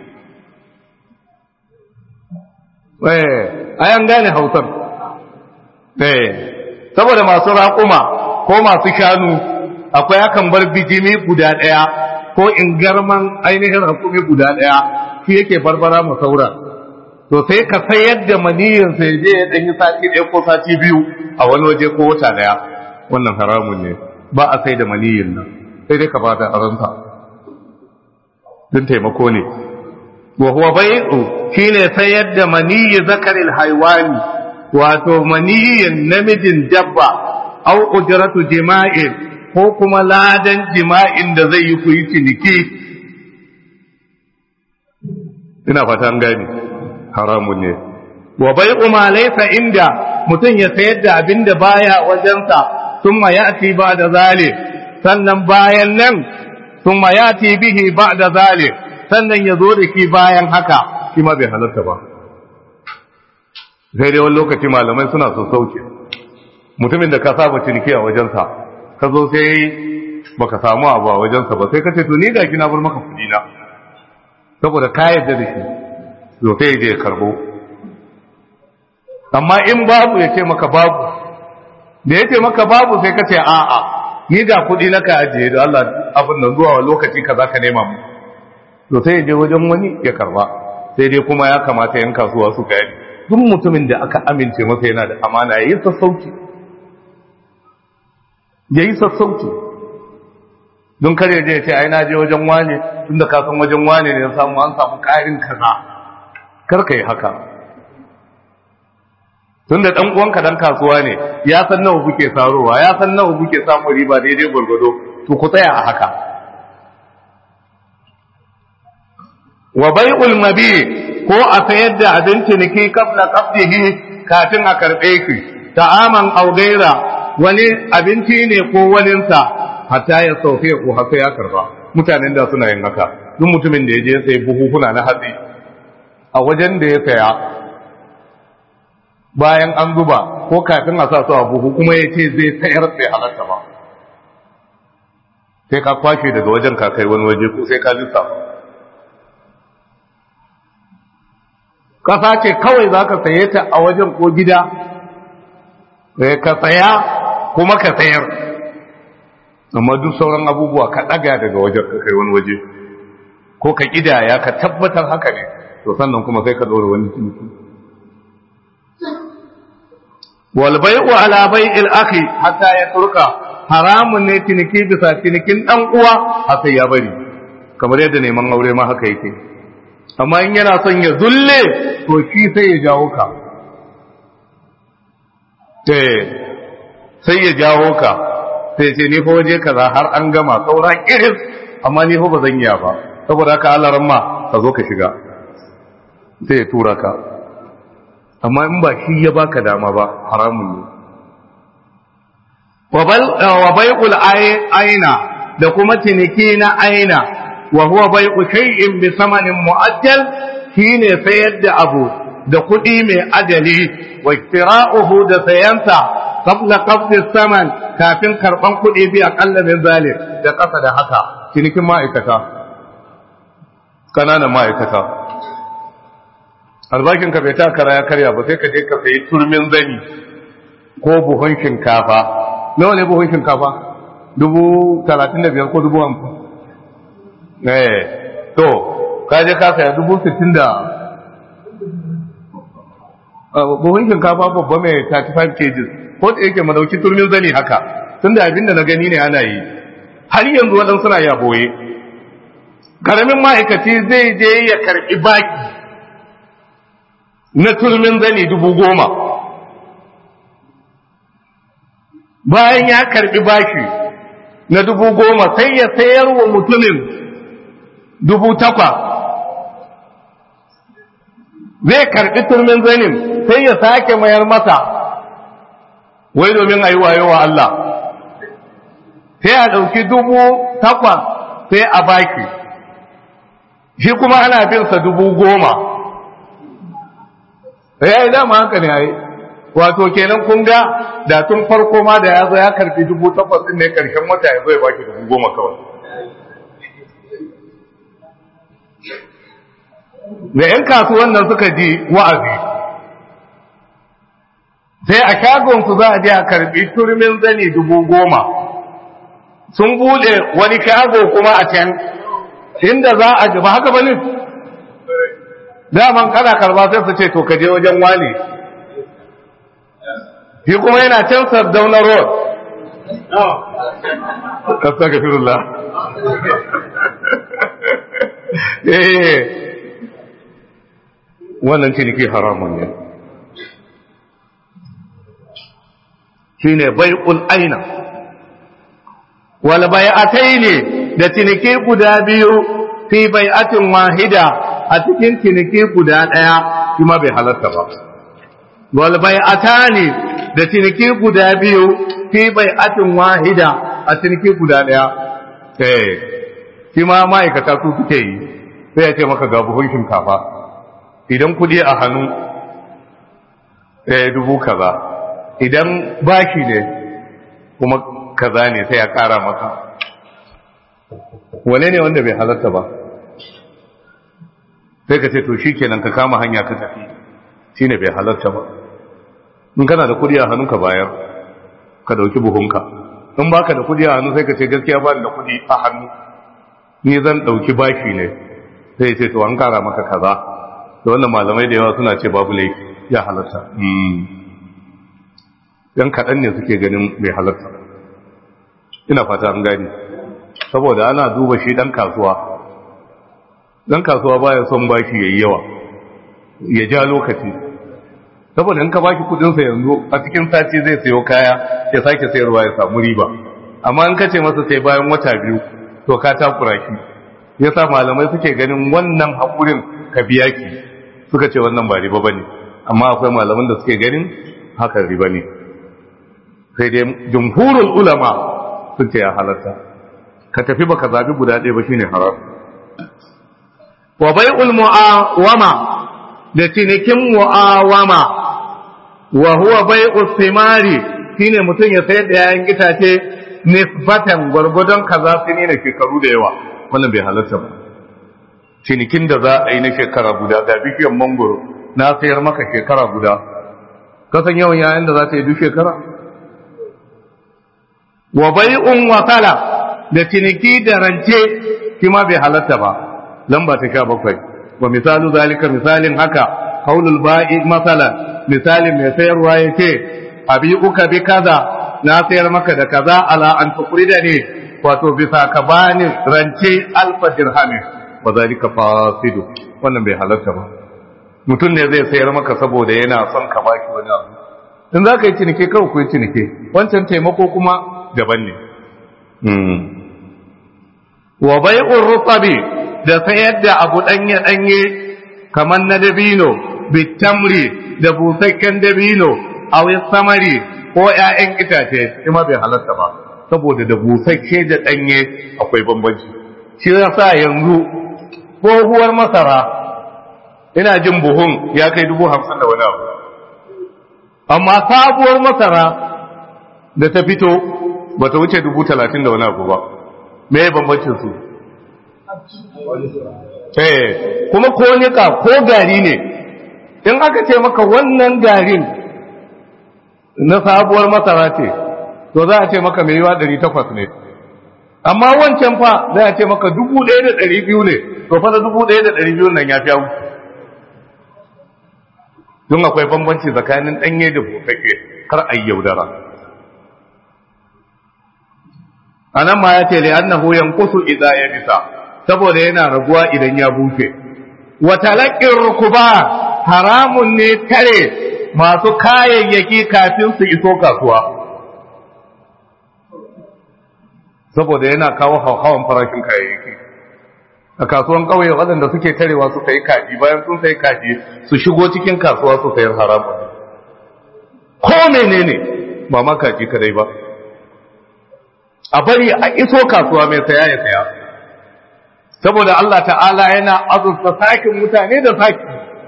eh ayan gane hausar eh saboda masu raƙuma ko masu shanu akwai akan bar bijimi guda ɗaya ko in garman ainihin hakumi guda ɗaya shi yake barbara mu saura to sai ka sayar da maniyin sai je ya ɗanyi sati ɗaya ko sati biyu a wani waje ko wata ɗaya wannan haramun ne ba a sai da maniyin nan sai dai ka ba da aranta don taimako ne wa huwa bai'u shine sayar da maniyi zakaril haiwani wato maniyin namijin dabba au ujratu jima'in ko kuma ladan jima'in da zai yi ku yi ciniki ina fata an gani haramun ne wa bai'u ma laysa inda mutum ya sayar da abin da baya wajensa thumma ya'ti ba'da zalik sannan bayan nan thumma ya'ti bihi ba'da zalik sannan ya zo da ki bayan haka shi ma bai halarta ba sai dai wani lokaci malamai suna so sauke mutumin da ka saba ciniki a wajensa ka zo sai baka samu abu a wajensa ba sai ka ce to ni ga kina bar maka kudi na saboda ka yarda da shi to sai je karbo amma in babu ya ce maka babu da ya ce maka babu sai ka ce a'a ni ga kudi na ka ajiye da Allah abin nan zuwa lokaci kaza ka nema mu to sai ya je wajen wani ya karba sai dai kuma ya kamata yan kasuwa su gani duk mutumin da aka amince masa yana da amana ya yi sassauci ya yi sassauci don kare je ya ce ai na je wajen wane tun da kasan wajen wane ne ya samu an samu ƙarin kaza kar ka yi haka tun da ɗan uwanka dan kasuwa ne ya san nawa kuke sarowa ya san nawa kuke samu riba daidai gwargwado to ku tsaya a haka wa bai'ul mabi ko a sayar da abin ciniki kabla qabdihi kafin a karbe shi ta'aman aw gaira wani abinci ne ko waninsa hatta ya sauke ko haka ya karba mutanen da suna yin haka duk mutumin da ya je sai buhuhuna na hatsi a wajen da ya saya bayan an zuba ko kafin a sa su a buhu kuma ya ce zai sayar sai halatta ba sai ka kwashe daga wajen ka kai wani waje ko sai ka lissafa ƙasa ce kawai za ka saye ta a wajen ko gida ka saya kuma ka sayar amma duk sauran abubuwa ka ɗaga daga wajen ka kai wani waje ko ka ƙidaya ka tabbatar haka ne to sannan kuma sai ka ɗora wani ciniki walbai'u ala bai'il akhi hatta ya turka haramun ne ciniki bisa cinikin dan uwa har sai ya bari kamar yadda neman aure ma haka yake amma in yana son ya zulle to shi sai ya jawo ka sai ya jawo ka sai ce ni fa waje kaza har an gama saura iris amma ni fa ba zan iya ba saboda haka Allah ramma ka zo ka shiga sai ya tura ka amma in ba shi ya baka dama ba haramun ne wa bai'ul aina da kuma ciniki na aina wa huwa bai'u shay'in bi samanin mu'ajjal shine sayar da abu da kuɗi mai ajali wa iktira'uhu da sayansa qabla qabdi saman kafin karban kuɗi bi aqalla min zalim da kasa da haka cinikin ma'aikata kananan ma'aikata albakin ka bai ta kara ya karya ba sai ka je ka sayi turmin zani ko buhun shinkafa nawa ne buhun shinkafa dubu talatin da biyar ko dubu hamsin eh to ka je ka saya dubu sittin da buhun shinkafa babba mai 35 kg ko da yake madauki turmin zani haka tun da abin da na gani ne ana yi har yanzu waɗansu suna ya boye karamin ma'aikaci zai je ya karɓi baki na turmin zani dubu goma bayan ya karɓi baki na dubu goma sai ya sayar wa mutumin dubu takwa zai karɓi turmin zanin sai ya sake mayar masa wai domin a yi wayo wa Allah sai a ɗauki dubu takwa sai a baki shi kuma ana binsa dubu goma ya yi dama haka ne a yi wato kenan kun ga da tun farko ma da ya zo ya karfi dubu takwas ɗin ne ƙarshen wata ya zo ya baki dubu goma kawai da ‘yan kasuwan nan suka ji wa'azi sai a shagonsu za a je a karbi turmin zani dubu goma sun bude wani shago kuma a can inda za a ba haka bane daman kana karba sai su ce to ka je wajen wani shi kuma yana can sardauna road astagfirullah eh wannan ciniki haramun ne shine bai'ul aina wal bai'ataini da ciniki guda biyu fi bai'atin wahida a cikin ciniki guda daya kuma bai halatta ba wal bai'atani da ciniki guda biyu fi bai'atin wahida a ciniki guda daya eh shi ma ma'aikata su suke yi sai ya ce maka ga buhun shinkafa idan kudi a hannu eh dubu kaza idan bashi ne kuma kaza ne sai ya kara maka wane ne wanda bai halarta ba sai ka ce to shi kenan ka kama hanya ka tafi shi ne bai halarta ba in kana da kudi a hannu ka bayar ka dauki buhunka in baka da kudi a hannu sai ka ce gaskiya ba da kudi a hannu ni zan dauki bashi ne sai ce to an kara maka kaza da wannan malamai da yawa suna ce babu laifi ya halarta yan kaɗan ne suke ganin mai halarta ina fata an gani saboda ana duba shi ɗan kasuwa ɗan kasuwa baya son bashi ya yi yawa ya ja lokaci saboda in ka baki kudinsa yanzu a cikin sati zai sayo kaya ya sake sayarwa ya samu riba amma in ka ce masa sai bayan wata biyu to ka takura shi yasa malamai suke ganin wannan haƙurin ka biya ki suka ce wannan ba riba bane amma akwai malaman da suke ganin hakan riba ne sai dai jumhurul ulama sun ce ya halatta ka tafi baka zabi guda ɗaya ba shine haram wa bai'ul mu'awama da cinikin mu'awama wa huwa bai'us simari shine mutum ya sayar da yayin itace nisbatan gwargwadon kaza su ne shekaru da yawa wannan bai halatta ba cinikin da za a yi na shekara guda ga bishiyar mangoro na sayar maka shekara guda kasan yawan yayin da za ta yi duk shekara wa bai'un wasala da ciniki da rance kima bai halatta ba lamba ta sha bakwai wa misalu zalika misalin haka qaulul ba'i masalan misalin mai sayarwa yace abi uka bi kaza na sayar maka da kaza ala an tuqrida ne wato bisa ka bani rance alfa dirhami wa zalika fasidu wannan bai halatta ba mutum ne zai sayar maka saboda yana son ka baki wani abu in za ka yi cinike kawai ku yi cinike wancan taimako kuma daban ne wa bai'ur rutabi da sayar da abu danye danye kamar na dabino bitamri da busakken dabino a samari ko ƴaƴan itace kuma bai halarta ba saboda da busakke da danye akwai bambanci shi yasa yanzu tsohuwar masara ina jin buhun ya kai dubu hamsin da wani abu amma sabuwar masara da ta fito ba ta wuce dubu talatin da wani abu ba me bambancin su eh kuma ko nika ko gari ne in aka ce maka wannan garin na sabuwar masara ce to za a ce maka mai yiwa ɗari takwas ne amma wancan fa za a ce maka dubu ɗaya da ɗari biyu ne to fa da dubu ɗaya da ɗari biyu nan ya fi wuce don akwai bambanci tsakanin ɗanye da busasshe kar a yi yaudara a nan ma ya ce li'annahu yanqusu idza ya bisa saboda yana raguwa idan ya bushe wa talaqqir rukuba haramun ne tare masu kayayyaki kafin su iso kasuwa saboda yana kawo hauhawan farashin kayayyaki a kasuwan ƙauye waɗanda suke tarewa su sayi kaji bayan sun sayi kaji su shigo cikin kasuwa su sayar haramun ko menene ba ma kaji kadai ba a bari a iso kasuwa mai saya ya saya saboda Allah ta'ala yana azurta sakin mutane da saki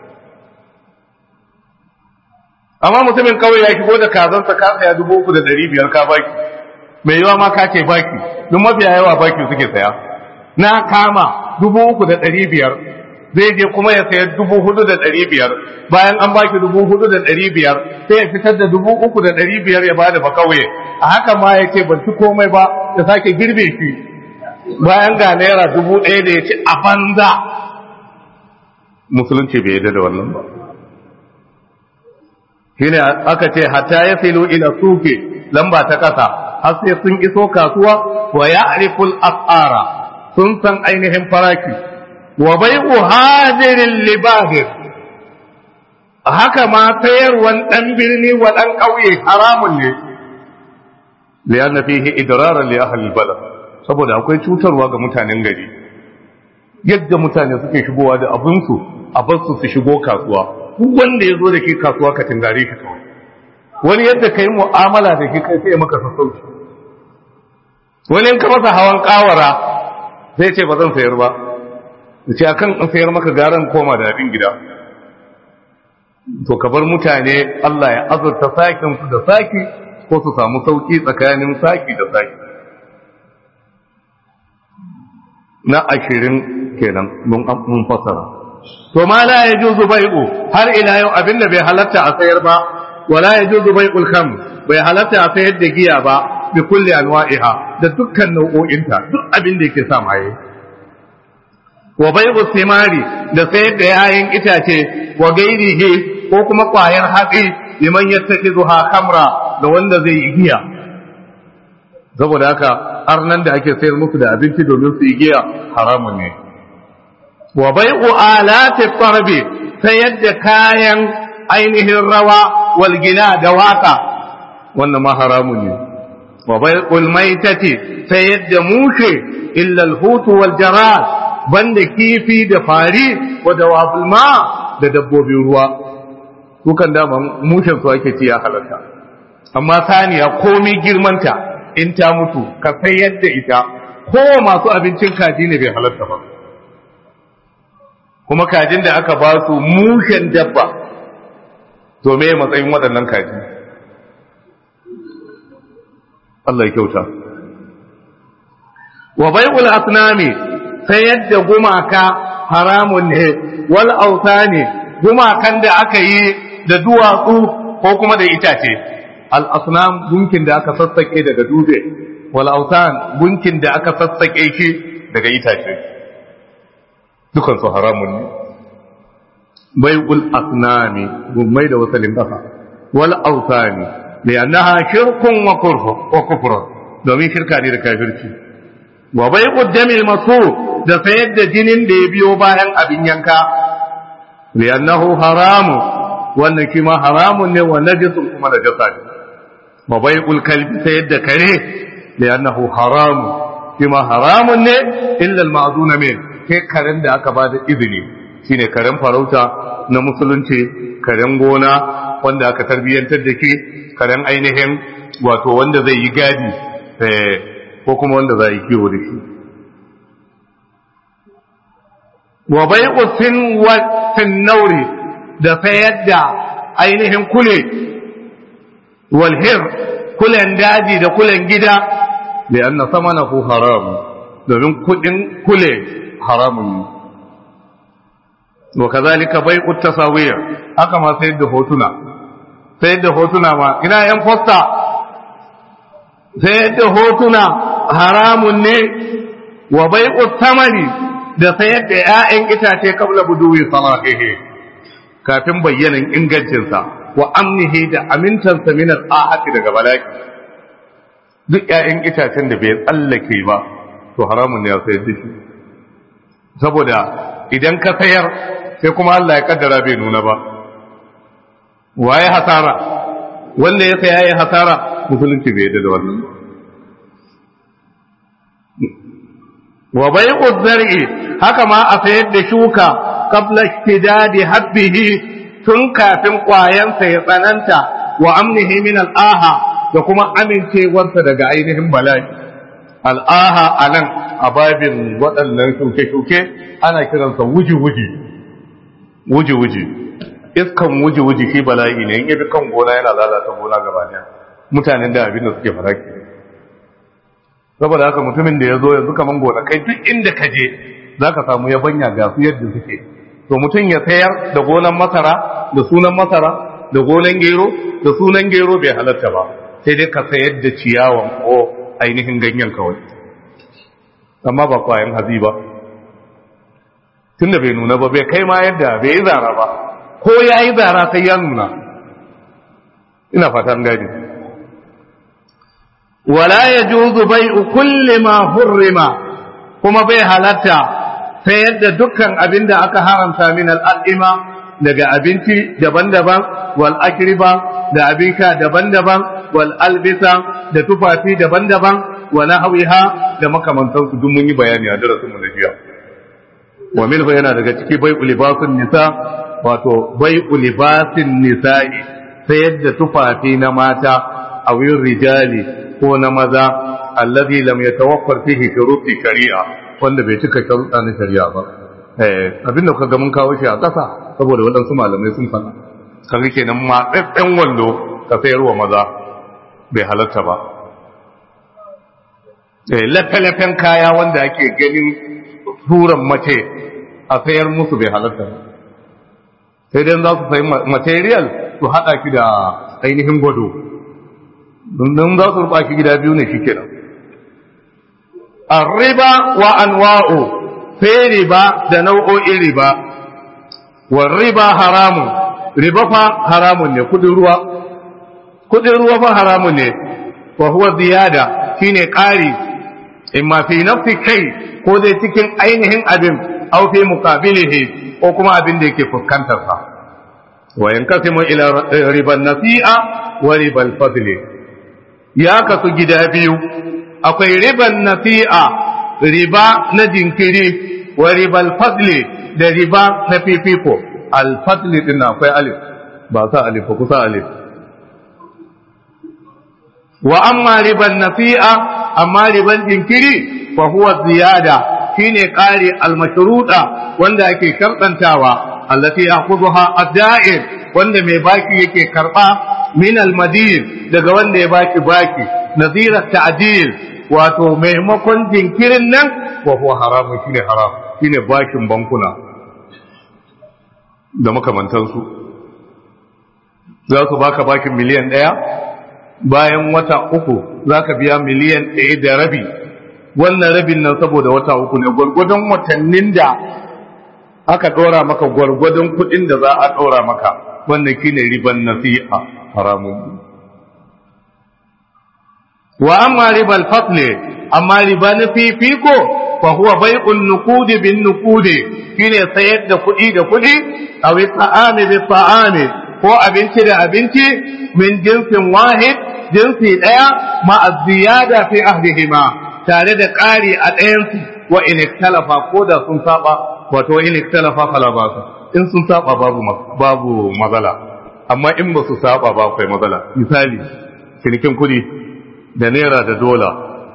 amma mutumin kawai ya shigo da kazansa ka saya dubu uku da ɗari biyar ka baki mai yawa ma ka ce baki don mafiya yawa baki suke saya na kama dubu uku da ɗari biyar zai je kuma ya sayar dubu hudu da ɗari biyar bayan an baki dubu hudu da ɗari biyar sai ya fitar da dubu uku da ɗari biyar ya bada bakauye a haka ma ya ce ban ci komai ba ya sake girbe shi bayan ga naira dubu ɗaya da ya ci a banza musulunci bai yadda da wannan ba shine aka ce hatta ya filu ila suke lamba ta kasa har sai sun iso kasuwa wa ya'riful as'ara sun san ainihin faraki wa bai'u hadirin libahir haka ma sayarwan dan birni wa dan kauye haramun ne lianna fihi idraran li ahli albalad saboda akwai cutarwa ga mutanen gari yadda mutane suke shigowa da abinsu a basu su shigo kasuwa duk wanda ya zo da ke kasuwa ka tungare shi kawai wani yadda ka yi mu'amala da ke kai sai maka sassauci wani in ka masa hawan kawara zai ce ba zan sayar ba da ce akan in sayar maka garan koma da abin gida to ka bar mutane Allah ya azurta sakin su da saki ko su samu sauki tsakanin saki da saki na ashirin kenan mun fasara to ma la yajuzu bai'u har ila yau abinda bai halatta a sayar ba wala yajuzu bai'ul kham bai halatta a sayar da giya ba bi kulli anwa'iha da dukkan nau'o'inta duk abin da yake sa maye wa bai'u simari da sayar da yayin itace wa gairihi ko kuma kwayar hatsi liman yattakizuha khamra da wanda zai yi giya saboda haka arnan da ake sayar musu da abinci domin su yi giya haramun ne wa bai'u alati tarbi sayar da kayan ainihin rawa wal gina da waka wannan ma haramun ne wa bai'ul maitati sayar da mushe illa al-hut wal jarad banda kifi da fari wa dawabul ma da dabbobin ruwa dukan dama mushen su ake ci ya halatta amma saniya komai girmanta in ta mutu ka sayar da ita ko masu abincin kaji ne bai halatta ba kuma kajin da aka ba su mushen dabba to me matsayin waɗannan kaji Allah ya kyauta wa bai'ul asnami sayar da gumaka haramun ne wal autani gumakan da aka yi da duwatsu ko kuma da itace al asnam gunkin da aka sassake daga dube wal autan gunkin da aka sassake shi daga itace dukan su haramun ne bai'ul asnami gummai da wasalin kafa wal autani li'annaha shirkun wa kufr wa kufr domin shirka ne da kafirci wa bai'ud damil masu da sayar da jinin da ya biyo bayan abin yanka li'annahu haramu wannan shi ma haramun ne wa najisun kuma da jasa ne wa bai'ul kalbi sayar da kare li'annahu haramu shi ma haramun ne illa al-ma'zuna min kai karen da aka ba da izini shine karen farauta na musulunci karen gona wanda aka tarbiyyantar da shi karen ainihin wato wanda zai yi gadi ko kuma wanda za yi kiwo da shi wa bai usin wasin nauri da sayar da ainihin kule walhir kulen daji da kulen gida da an na sama na haram domin kudin kule haramun wa kazalika bai tasawiyar haka ma sayar da hotuna sayar da hotuna ma ina yan fosta sayar da hotuna haramun ne wa bai tamani da sayar da ‘ya'yan itace kabla buduwi salahihi kafin bayyanan ingancinsa wa amnihi da amintansa min al'ahati daga balaki duk ‘ya'yan itacen da bai tsallake ba to haramun ne ya sayar da shi saboda idan ka sayar sai kuma Allah ya kaddara bai nuna ba waye hasara wanda ya saya ya hasara musulunci bai yadda da wannan wa bai'u zar'i haka ma a sayar da shuka qabla ishtidadi habbihi tun kafin kwayansa ya tsananta wa amnihi min al'aha da kuma amincewarsa daga ainihin bala'i al'aha anan a babin waɗannan shuke-shuke ana kiransa wuji-wuji wuji-wuji iskan wuji-wuji shi bala'i ne in yabi kan gona yana lalata gona gaba daya mutanen da abin da suke faraki saboda haka mutumin da ya zo yanzu kaman gona kai duk inda ka je za ka samu yabanya ga su yadda suke to mutum ya sayar da gonan masara da sunan masara da gonan gero da sunan gero bai halatta ba sai dai ka sayar da ciyawan ko ainihin ganyen kawai amma ba kwayan hazi ba tunda bai nuna ba bai kai ma yadda bai yi zara ba ko ya yi zara sai ya nuna ina fatan gani wala ya juzu bai kulli ma hurrima kuma bai halatta sai yadda dukkan abin da aka haramta min al'adima daga abinci daban-daban wal akriba da abin sha daban-daban wal albisa da tufafi daban-daban wa nahwiha da makamantansu duk mun yi bayani a darasin mu na jiya wa minhu yana daga ciki bai libasun nisa wato bai libasin nisa'i sai yadda tufafi na mata a wurin rijali ko na maza allazi lam yatawaffar fihi shuruti shari'a wanda bai cika sharuɗa na shari'a ba eh abin da kaga mun kawo shi a ƙasa saboda waɗansu malamai sun faɗa kaga kenan ma tsatsen wando ka sayarwa maza bai halarta ba eh lafe-lafen kaya wanda ake ganin turan mace a sayar musu bai halarta ba sai dai za su sayi material su haɗa ki da ainihin gwado don za su ruɓa ki gida biyu ne shi kenan riba wa anwa'u sai riba da nau'o'in riba wa riba haramun riba fa haramun ne kudin ruwa kudin ruwa fa haramun ne wa huwa ziyada shine ƙari imma fi nafsi kai ko dai cikin ainihin abin aw fi muqabilihi ko kuma abin da yake fuskantar sa wa yankasimu ila riban nasi'a wa ribal fadli ya kasu gida biyu akwai riban nasi'a riba na jinkiri wa ribal fadli da riba na fifiko al fadli din akwai alif ba sa alif ba kusa alif wa amma riban nasi'a amma riban jinkiri fa huwa ziyada shine ƙari almashruda wanda ake sharɗantawa allati ya'khudha ad-da'ir wanda mai baki yake karba min al-madin daga wanda ya baki baki nazira ta'dil wato maimakon jinkirin nan wa huwa haramun shine haram shine bakin bankuna da makamantansu za su baka bakin miliyan ɗaya bayan wata uku za ka biya miliyan ɗaya da rabi wannan rabin nan saboda wata uku ne gwargwadon watannin da aka ɗora maka gwargwadon kuɗin da za a ɗora maka wannan shine riban nasi'a haramun wa amma ribal fasle amma riba na fifiko fa huwa bai'un nuqudi bin nuqudi shine sayar da kuɗi da kuɗi aw ta'ami bi ta'ami ko abinci da abinci min jinsin wahid jinsi ɗaya ma ziyada fi ahdihima tare da ƙari a ɗayansu wa in ikhtalafa ko da sun saba wato in ikhtalafa fala ba su in sun saba babu babu matsala amma in ba su saba ba akwai matsala misali cinikin kuɗi da naira da dola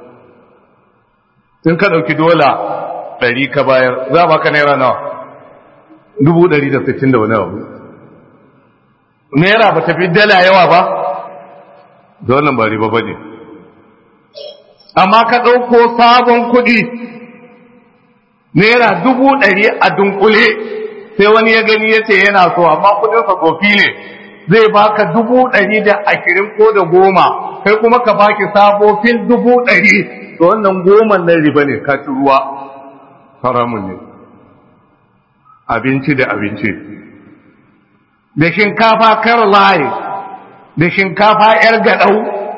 in ka ɗauki dola ɗari ka bayar za ba ka naira nawa dubu ɗari da sittin da wani abu naira ba ta fi dala yawa ba da wannan ba riba ba ne amma ka ɗauko sabon kuɗi naira dubu ɗari a dunkule sai wani ya gani ya ce yana so amma kuɗinsa tsofi ne zai baka dubu ɗari da ashirin ko da goma kai kuma ka baki sabofin dubu ɗari da wannan goman nan riba ne ka ci ruwa haramun ne abinci da abinci da shinkafa kar layi da shinkafa yar gaɗau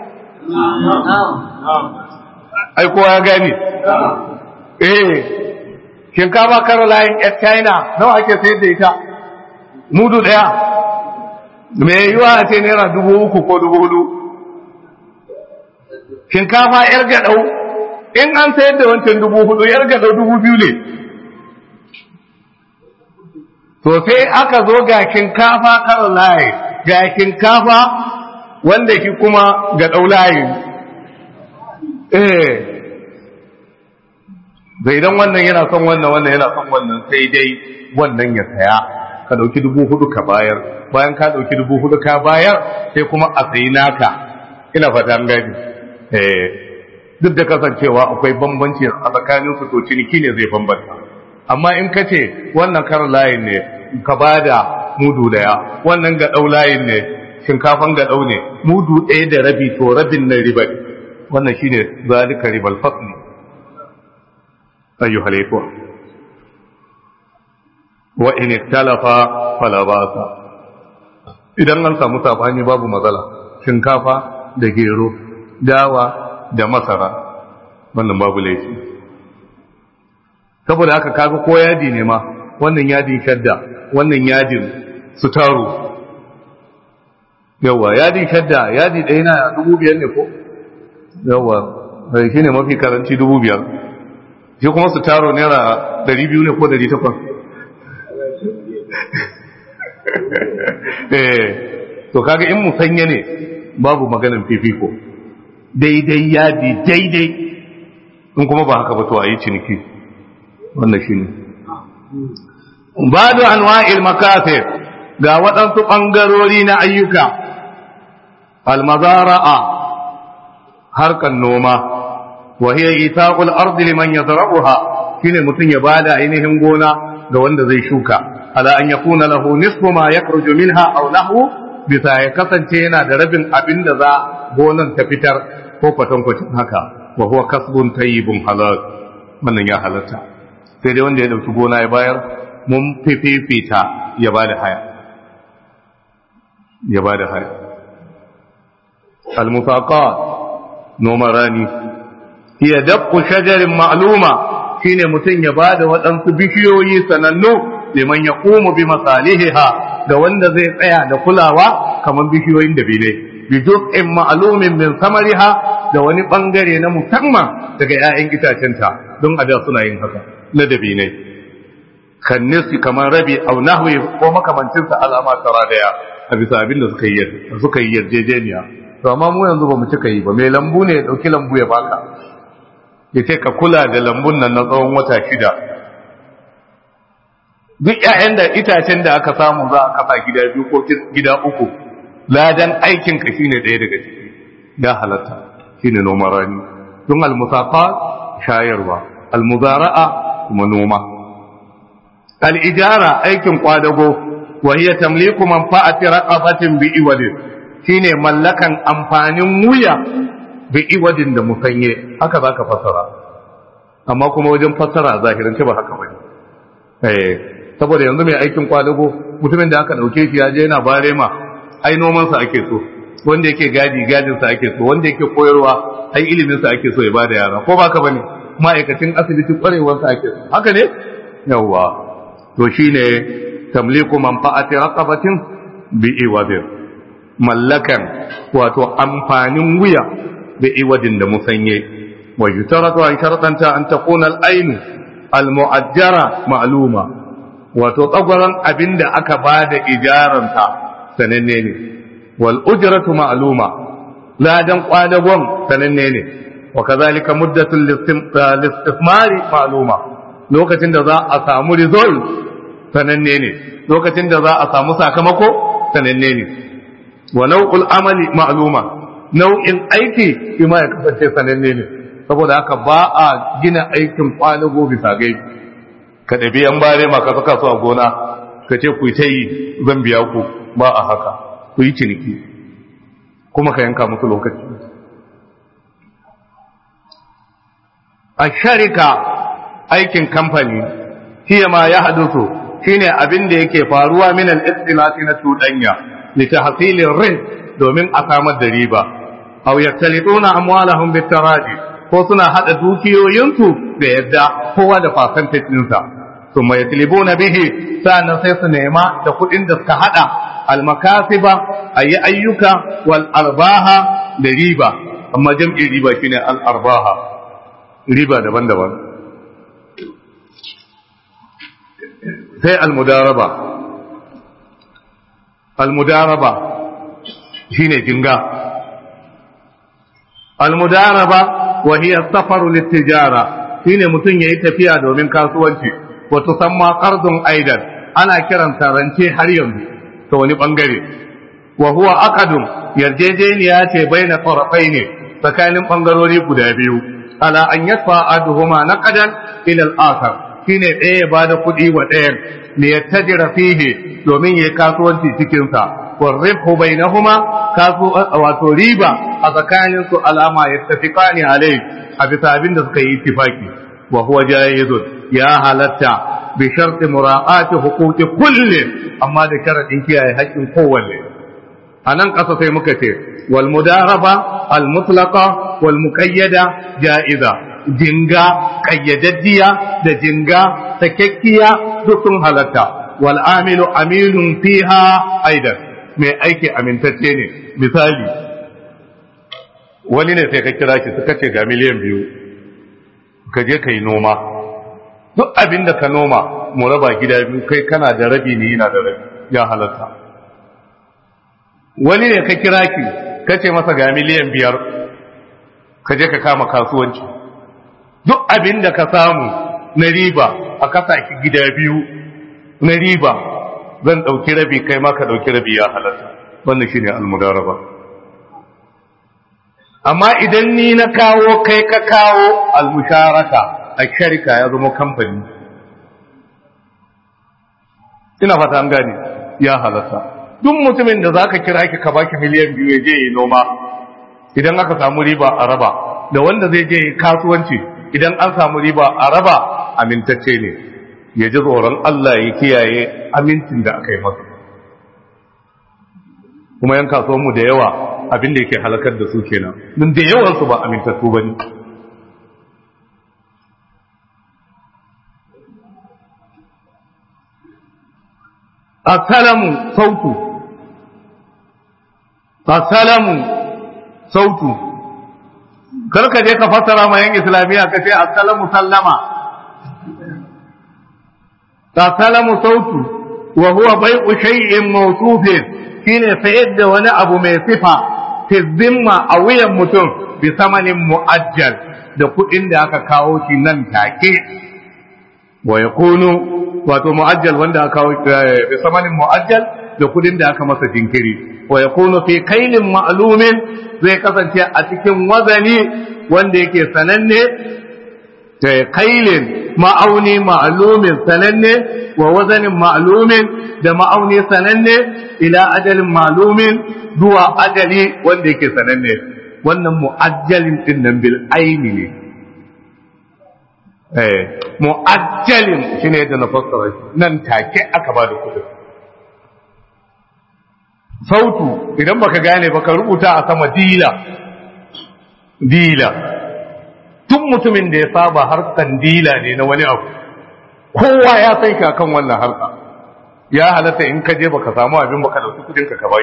ai kowa ya gani eh shinkafa kar layin yar china nawa ake sayar da ita mudu ɗaya me yiwa a ce naira dubu uku ko dubu hudu shinkafa yar gaɗau in an sayar da wancan dubu hudu yar gaɗau dubu biyu ne to sai aka zo ga shinkafa kar layi ga shinkafa wanda shi kuma ga ɗaulayi eh zai idan wannan yana son wannan wannan yana son wannan sai dai wannan ya saya ka ɗauki dubu hudu ka bayar bayan ka ɗauki dubu hudu ka bayar sai kuma a sayi naka ina fata an gani eh duk da kasancewa akwai bambanci a tsakanin su to ciniki ne zai bambanta amma in ka ce wannan kar layin ne ka bada mudu daya wannan ga ɗau layin ne shinkafan ga ɗau ne mudu ɗaya da rabi to rabin na riba wannan shine zalika ribal fasli ayyuhal ikhwa wa in ikhtalafa fala basa idan an samu sabani babu matsala shinkafa da gero dawa da masara wannan babu laifi saboda haka kaga ko yadi ne ma wannan yadin shadda wannan yadin sutaru yawa yadin shadda yadi ɗaya na dubu biyar ne ko yawa bai shi ne mafi karanci dubu biyar shi kuma sutaru naira dari biyu ne ko dari takwas eh to kaga in musanya ne babu maganin fifiko daidai yadi daidai in kuma ba haka ba to a yi ciniki wannan shi ne badu anwa'il makasir ga waɗansu ɓangarori na ayyuka almazara'a harkan noma wa hiya itaqul ardi liman yazra'uha shine mutum ya bada ainihin gona ga wanda zai shuka ala an yakuna lahu nisfu ma yakhruju minha aw lahu bisa ya kasance yana da rabin abin da za gonan ta fitar ko kwatankwacin haka wa huwa kasbun tayyibun halal wannan ya halatta sai dai wanda ya dauki gona ya bayar mun fifita ya bada haya ya bada haya al-musaqat noman rani hiya dabqu shajarin ma'luma shine mutum ya bada waɗansu bishiyoyi sanannu liman yaqumu bi masalihiha da wanda zai tsaya da kulawa kamar bishiyoyin da bile bi juz'in ma'lumin min samariha da wani bangare na musamman daga 'ya'yan itacenta don a da suna yin haka na dabinai kan nisi kamar rabi au nahwi ko makamancinsa alama tara daya a bisa abin da suka yi suka yi yarjejeniya to amma mu yanzu ba mu cika yi ba mai lambu ne ya dauki lambu ya baka ya ce ka kula da lambun nan na tsawon wata shida duk ƴaƴan da itacen da aka samu za a kafa gida biyu ko gida uku ladan aikin ka shine ɗaya daga ciki ya halatta shine noman rani don almusafa shayarwa almuzara'a kuma noma al-ijara aikin kwadago wa hiya tamliku manfa'ati raqabatin bi iwadin shine mallakan amfanin wuya bi iwadin da musanye haka zaka fasara amma kuma wajen fasara zahirin ba haka bane eh saboda yanzu mai aikin kwadago mutumin da aka dauke shi ya je yana barema ai noman sa ake so wanda yake gadi gadin sa ake so wanda yake koyarwa ai ilimin sa ake so ya bada yara ko baka bane ma'aikacin asibiti kwarewar sa ake so haka ne yawa to shine tamliku manfa'ati raqabatin bi iwadin mallakan wato amfanin wuya bi iwadin da musanye wa yutaratu an sharadanta an takuna al-ainu al-mu'ajjara ma'luma wato tsagwaron abinda aka bada ijaranta sananne ne wal ujratu ma'luma ladan kwadagon sananne ne wa kazalika muddatul listismari ma'luma lokacin da za a samu result sananne ne lokacin da za a samu sakamako sananne ne wa nau'ul amali ma'luma nau'in aiki shi ma ya kasance sananne ne saboda haka ba a gina aikin kwalago bisa gai ka ɗabi yan bare ma ka saka su a gona ka ce ku ta yi zan biya ku ba a haka ku yi ciniki kuma ka yanka musu lokaci a sharika aikin kamfani hiya ma ya hadusu shine abin da yake faruwa min al-istilati na tudanya li tahsilin rin domin a samar da riba aw yaktalituna amwalahum bitaraji ko suna hada dukiyoyinsu da yadda kowa da percentage ɗinsa thumma yatlibuna bihi sannan sai su nema da kuɗin da suka hada al-makasiba ayi ayyuka wal arbaha da riba amma jam'i riba shine al arbaha riba daban-daban sai almudaraba almudaraba shine jinga almudaraba wa hiya safaru litijara shine mutum yayi tafiya domin kasuwanci wa tusamma qardun aidan ana kiran rance har yanzu ta wani bangare wa huwa aqadun yarjejeniya ce baina ne tsakanin bangarori guda biyu ala an yadfa aduhuma naqadan ila al-akhar shine ɗaya ya bada kuɗi wa ɗayan ne ya tajira fihi domin ya kasuwanci cikin sa wa ribhu bainahuma kasu wato riba a tsakanin su alama yattafiqani alai a bisa abin da suka yi ittifaki wa huwa jayyizun ya halatta bi sharti mura'ati huquqi kulli amma da sharadin kiyaye haƙƙin kowanne anan ƙasa sai muka ce wal mudaraba al mutlaqa wal muqayyada ja'iza jinga kayyadaddiya da jinga sakekkiya duk sun halatta wal amilu aminun fiha aidan mai aiki amintacce ne misali wani ne sai ka kira shi suka ce ga miliyan biyu ka je ka yi noma duk abin da ka noma mu raba gida biyu kai kana da rabi ne yana da rabi ya halatta wani ne ka kira ki ka ce masa ga miliyan biyar ka je ka kama kasuwanci duk abin da ka samu na riba a kasa ki gida biyu na riba zan ɗauki rabi kai ma ka ɗauki rabi ya halatta wannan shi ne almudaraba amma idan ni na kawo kai ka kawo almusharaka a sharika ya zama kamfani ina fata an gane ya halatta duk mutumin da za ka kira ki ka baki miliyan biyu ya je yi noma idan aka samu riba a raba da wanda zai je yi kasuwanci idan an samu riba a raba amintacce ne ya ji tsoron Allah ya kiyaye amincin da aka yi masa kuma yan kasuwanmu da yawa abin da yake halakar da su kenan don da yawansu ba amintattu ba ne asalamu sautu asalamu sautu karka je ka fassara ma yan islamiyya ka ce asalamu sallama asalamu sautu wa huwa bai'u shay'in mawsufin shine sayar da wani abu mai sifa fi zimma a wuyan mutum bi samanin mu'ajjal da kuɗin da aka kawo shi nan take wa yakunu wato mu'ajjal wanda aka kawo bi samanin mu'ajjal da kuɗin da aka masa jinkiri wa yakunu fi kailin ma'lumin zai kasance a cikin wazani wanda yake sananne da kailin ma'auni ma'lumin sananne wa wazanin ma'lumin da ma'auni sananne ila ajalin ma'lumin zuwa ajali wanda yake sananne wannan mu'ajjalin din nan bil aini ne eh mu'ajjalin shine yadda na fassara shi nan take aka ba da kudin sautu idan baka gane baka rubuta a sama dila dila tun mutumin da ya saba harkan dila ne na wani abu kowa ya san ka kan wannan harka ya halatta in ka je baka samu abin baka dauki kudin ka ka bai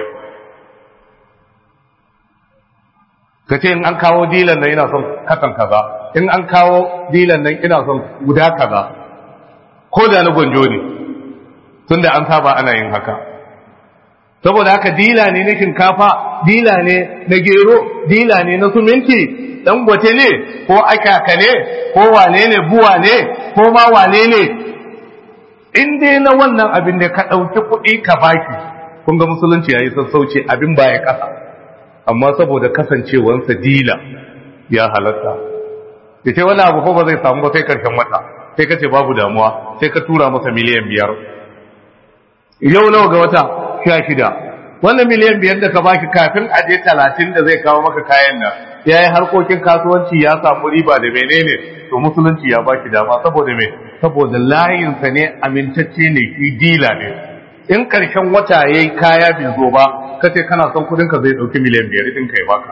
ka ce in an kawo dilan nan ina son kasan kaza in an kawo dilan nan ina son guda kaza ko da na gwanjo ne tunda an saba ana yin haka saboda haka dila ne na shinkafa dila ne na gero dila ne na suminti dangote ne ko akaka ne ko wane ne buwa ne ko ma wane ne in dai na wannan abin da ka ɗauki kuɗi ka baki kun ga musulunci ya yi sassauci abin ba ya ƙasa amma saboda kasancewansa dila ya halatta da ce wani abu ko ba zai samu ba sai karshen wata sai ka ce babu damuwa sai ka tura masa miliyan biyar yau nawa ga wata sha shida wannan miliyan biyar da ka baki kafin a je talatin da zai kawo maka kayan nan ya yi harkokin kasuwanci ya samu riba da menene to musulunci ya baki dama saboda me saboda layinsa ne amintacce ne shi dila ne in karshen wata ya yi kaya bai zo ba ka ce kana son kudin ka zai ɗauki miliyan biyar ɗin ka ya baka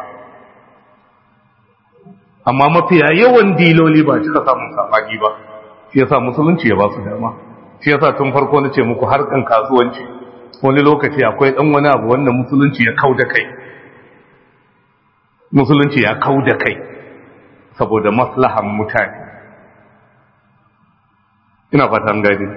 amma mafiya yawan diloli ba cika samun sabagi ba shi yasa musulunci ya ba su dama shi yasa tun farko na ce muku harkan kasuwanci wani lokaci akwai ɗan wani abu wanda musulunci ya kau da kai musulunci ya kau da kai saboda maslahan mutane ina fatan gadi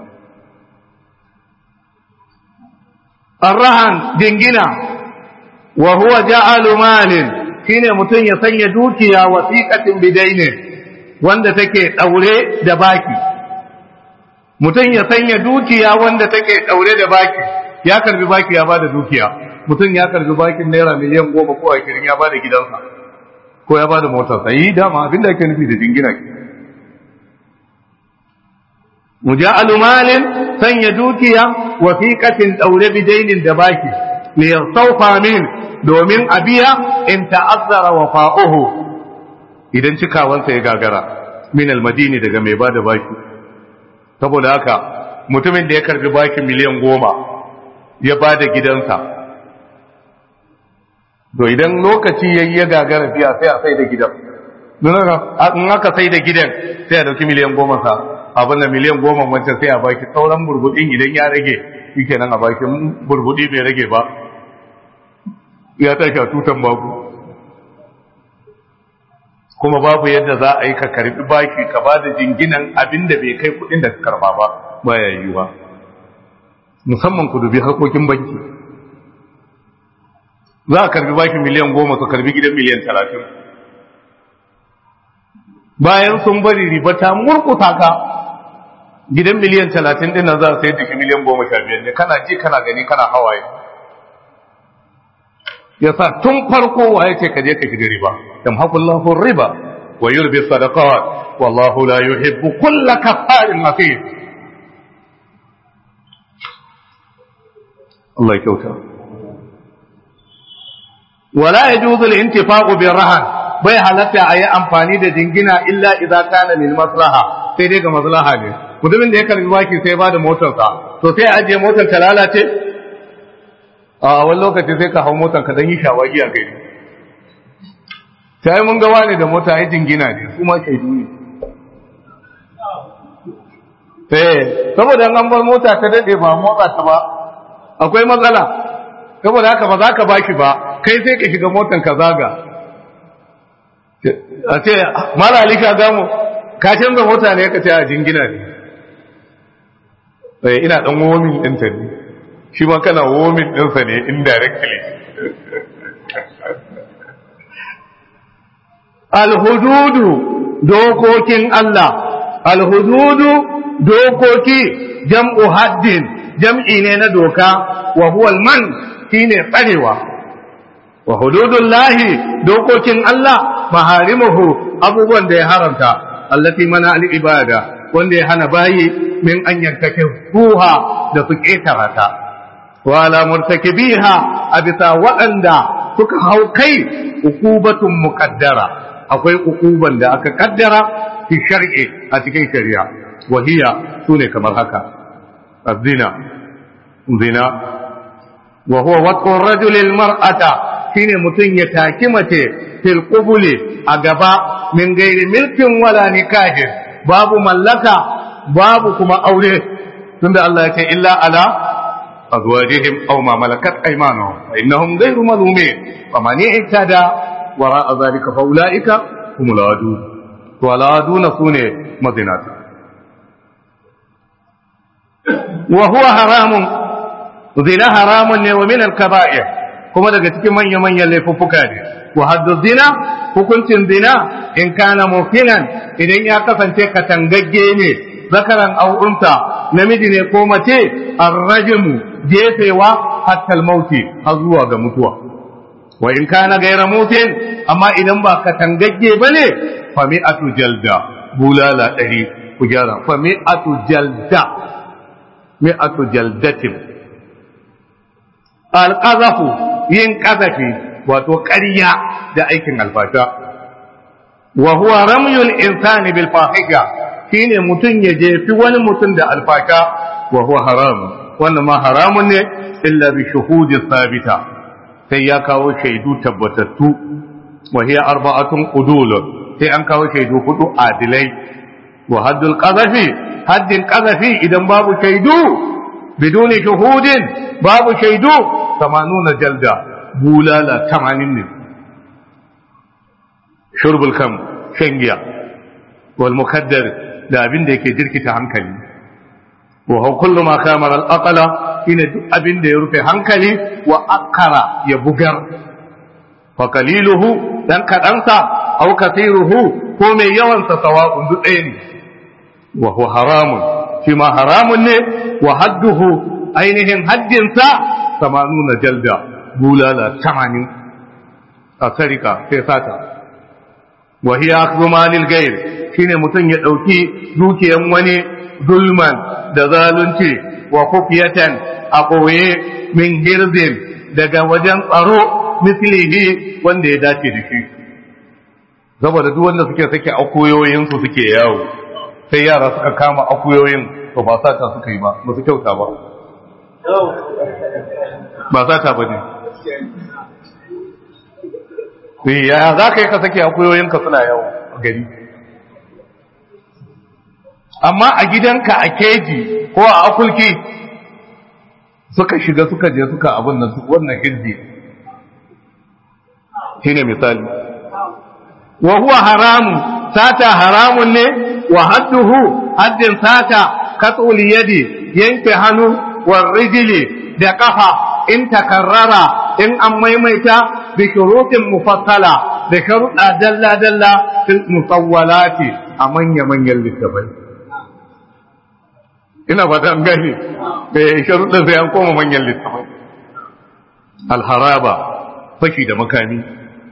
arrahan dingina wa huwa ja'alu malin shine mutum ya sanya dukiya wasiqatin bidaine wanda take daure da baki mutum ya sanya dukiya wanda take daure da baki ya karbi baki ya bada dukiya mutum ya karbi bakin naira miliyan goma ko ashirin ya bada gidansa ko ya bada motarsa yi dama abinda ake nufi da jingina ke muja'alu malin sanya dukiya wasiqatin daure bidainin da baki li yastawfa min domin abiya in ta'azzara wafa'uhu idan cikawansa ya gagara min almadini daga mai bada baki saboda haka mutumin da ya karbi baki miliyan goma ya ba da gidansa to idan lokaci ya yi ya gagara biya sai a sai da gidan in aka sai da gidan sai a dauki miliyan goma sa abin da miliyan goma wancan sai a baki sauran burbudin idan ya rage shi kenan a baki burbudi bai rage ba ya tashi a tutan babu kuma babu yadda za a yi ka karbi baki ka ba da jinginan abin da bai kai kudin da ka karba ba ba ya yi ba musamman ku dubi harkokin banki za a karbi baki miliyan goma su karbi gidan miliyan talatin bayan sun bari riba ta murkuta ka gidan miliyan talatin din nan za a sayar da shi miliyan goma sha biyar ne kana ji kana gani kana hawaye yasa tun farko waye ce ka je ka shiga riba yamhaqullahu riba wa yurbi sadaqat wallahu la yuhibbu kulla kafarin athim Allah ya kyauta wala yajuzu al-intifaqu bi rahan bai halatta a yi amfani da jingina illa idza kana lil maslaha sai dai ga maslaha ne mutumin da ya karbi baki sai ba da motarsa to sai ajiye motar ta lalace a wani lokaci sai ka hau motar ka dan yi shawagi a gari sai mun ga wani da mota ya jingina ne kuma shaidu ne eh saboda an bar mota ta dade ba motsa ta ba akwai matsala saboda haka ba za ka baki ba kai sai ka shiga motar ka zaga a ce mara alika gamu ka canza mota ne ka ce a jingina ne eh ina dan womin ɗinta ne shi ma kana womin ɗinsa ne indirectly alhududu dokokin Allah alhududu dokoki jam'u haddin jam'i ne na doka wa huwa man shine tsarewa wa hududullahi dokokin Allah maharimuhu abubuwan da ya haramta allati mana al-ibada wanda ya hana bayi min an yankake ruha da su ketara ta wa ala murtakibiha a bisa waɗanda suka hau kai ukubatun muqaddara akwai ukuban da aka kaddara fi shar'i a cikin shari'a wahiya sune kamar haka azina zina wa huwa waqtu ar-rajuli al-mar'ata shine mutum ya taki mace fil qubuli a gaba min gairi milkin wala nikahin babu mallaka babu kuma aure tunda Allah ya ce illa ala azwajihim aw ma malakat aymanuhum fa innahum ghayru malumin wa man i'tada wara zalika fa ulaika humul adu to aladuna sune mazinata wa huwa haramun zina haramun ne wa min al-kaba'ir kuma daga cikin manya-manyan laifuffuka ne wa haddu zina hukuncin zina in kana mukinan idan ya kasance katangagge ne zakaran au'unta namiji ne ko mace arrajimu jefewa hatta mauti har zuwa ga mutuwa wa in kana gaira mutin amma idan ba katangagge bane fa mi'atu jalda bulala ɗari ku gyara fa mi'atu jalda mi'atu jaldatin alqazafu yin ƙazafi wato ƙarya da aikin alfasha wa huwa ramyul insani bil fahisha shine mutum ya jefi wani mutum da alfasha wa huwa haram wannan ma haramun ne illa bi shuhudi sabita sai ya kawo shaidu tabbatattu wa hiya arba'atun qudul sai an kawo shaidu hudu adilai wa haddul qazafi haddin qazafi idan babu shaidu biduni shuhudin babu shaidu 80 jalda bulala 80 ne shurbul kam shan giya wal mukaddar da abin da yake jirkita hankali wa huwa kullu ma kamara al aqla ina duk abin da ya rufe hankali wa akara ya bugar fa qaliluhu dan kadansa aw kathiruhu ko mai yawan sa sawa'un duk ɗaya ne wa huwa haramun shi ma haramun ne wa hadduhu ainihin haddinsa samanuna jalda bulala tamanin a sarika sai sata wa hiya akhdhu malil ghayr shine mutum ya dauki dukiyan wani zulman da zalunci wa kufiyatan a koye min hirzin daga wajen tsaro mislihi wanda ya dace da shi saboda duk wanda suke sake akuyoyin su suke yawo sai yara suka kama akuyoyin to ba sata suka yi ba ba su kyauta ba ba sata ba ne ya za ka yi ka sake akuyoyinka suna yawo a gari amma a gidanka a keji ko a akulki suka shiga suka je suka abin nan wannan hirji shine misali wa huwa haramun sata haramun ne wa hadduhu haddin sata katsul yadi yanke hannu wa rijili da kafa in takarrara in an maimaita bi shurutin mufassala da sharuɗa dalla dalla fil musawwalati a manya manyan littafai ina fata an gane eh sharuɗa sai an koma manyan littafai alharaba fashi da makami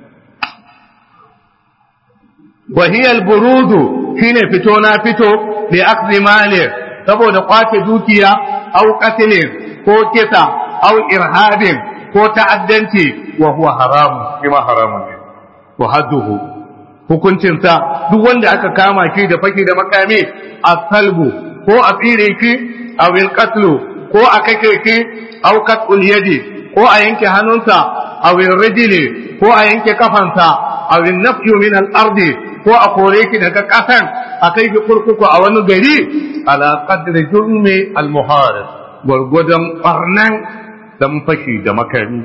wahiyar buruzu shine fito na fito da akzi mali saboda kwace dukiya au qatlin ko kisa au irhabin ko ta'addanci wa huwa haramun kuma haramun ne wa hadduhu hukuncin sa duk wanda aka kama shi da faki da makami asalbu ko a tsire shi aw qatlu ko a kake shi aw qatul yadi ko a yanke hannunsa aw rijli ko a yanke kafansa aw nafyu min al-ardi ko a kore ki daga ƙasan a kai ki kurkuku a wani gari ala qadri jurmi al muharib gwargwadon barnan dan fashi da makami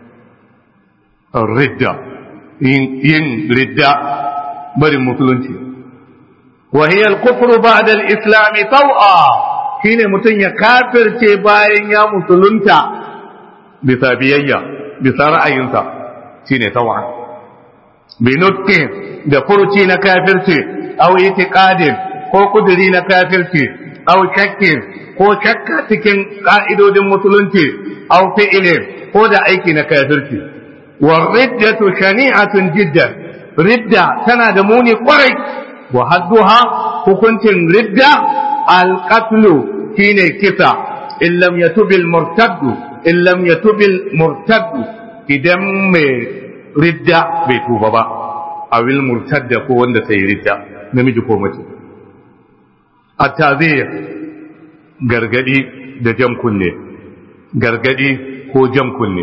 ridda yin ridda barin musulunci wa hiya al kufru ba'da al islam taw'a shine mutun ya kafirce bayan ya musulunta bisa biyayya bisa ra'ayinsa shine taw'a binuttin da furuci na kafirci aw itiqadin ko kuduri na kafirci aw shakkin ko shakka cikin ka'idodin musulunci aw fi'ilin ko da aiki na kafirci wa riddatu shani'atun jiddan ridda tana da muni kwarai wa hadduha hukuncin ridda alqatlu shine kisa in lam yatubil murtaddu in lam yatubil murtaddu idan mai ridda bai tuba ba a wil murtadda ko wanda ta yi ridda namiji ko mace a tazir gargadi da jam kunne gargadi ko jam kunne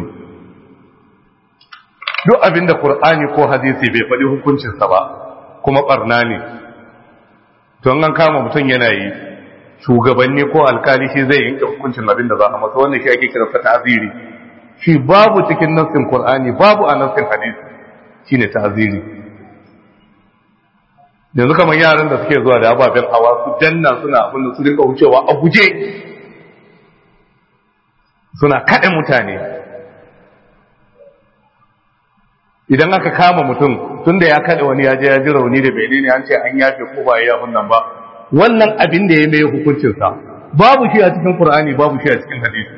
duk abin da qur'ani ko hadisi bai faɗi hukuncinsa ba kuma barna ne don an kama mutum yana yi shugabanni ko alkali shi zai yanke hukuncin abin da za a masa wannan shi ake kiransa ta'ziri shi babu cikin nassin qur'ani babu a nassin hadisi shine ta'ziri yanzu kamar yaran da suke zuwa da ababen hawa su danna suna abin da su rinka wucewa a guje suna kaɗe mutane idan aka kama mutum tun da ya kaɗe wani ya je ya ji rauni da bai ne an ce an yafe ko ba ya nan ba wannan abin da ya mai hukuncinsa babu shi a cikin qur'ani babu shi a cikin hadisi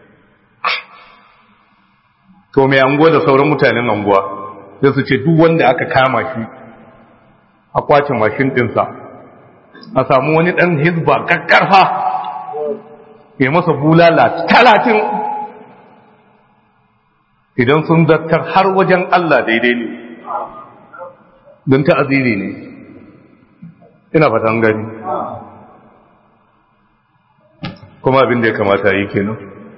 to mai anguwa da sauran mutanen anguwa sai su ce duk wanda aka kama shi a kwace mashin ɗinsa a samu wani ɗan hizba kakkarfa ya masa bulala talatin idan sun zartar har wajen Allah daidai ne don ta'aziri ne ina fatan gani kuma abin da ya kamata yi kenan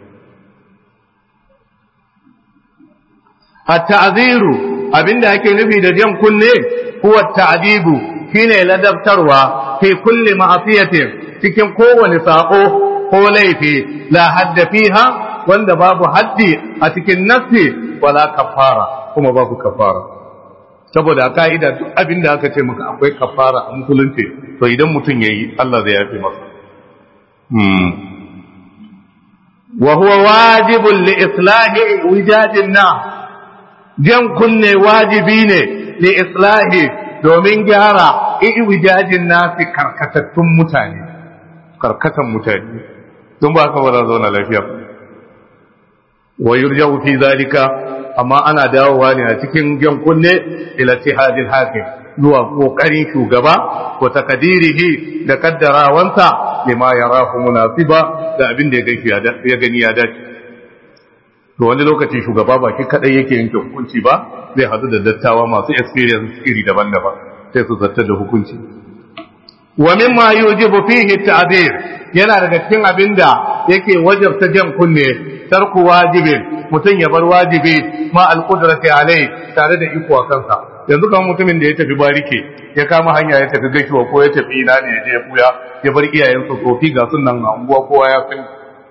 a ta'aziru abin da ake nufi da jan kunne huwa ta'dibu shine ladabtarwa fi kulli ma'asiyatin cikin kowane sako ko laifi la hadda fiha wanda babu haddi a cikin nassi wala kafara kuma babu kafara saboda ka'ida duk abin da aka ce maka akwai kafara a musulunci to idan mutum yayi Allah zai yafe masa hmm wa huwa wajibun li islahi wijadin na jan kunne wajibi ne li islahi domin gyara iwijajin nasi karkatattun mutane karkatan mutane don ba ka ba za zauna lafiya wa yurja'u fi zalika amma ana dawowa ne a cikin jan kunne ila tihadil hakim zuwa kokarin shugaba ko takadirihi da kaddarawansa lima yarahu munasiba da abin da ya gani ya dace to wani lokaci shugaba ba shi kadai yake yanke hukunci ba zai hadu da dattawa masu experience iri daban-daban sai su zartar da hukunci wa mimma yujibu fihi ta'dir yana daga cikin abinda yake wajabta jan kunne tarku wajibin mutum ya bar wajibi ma alqudrati alai tare da iko a kansa yanzu kan mutumin da ya tafi barike ya kama hanya ya tafi gashuwa ko ya tafi ina ne ya je ya buya ya bar iyayensa tsofi ga sunan anguwa kowa ya sani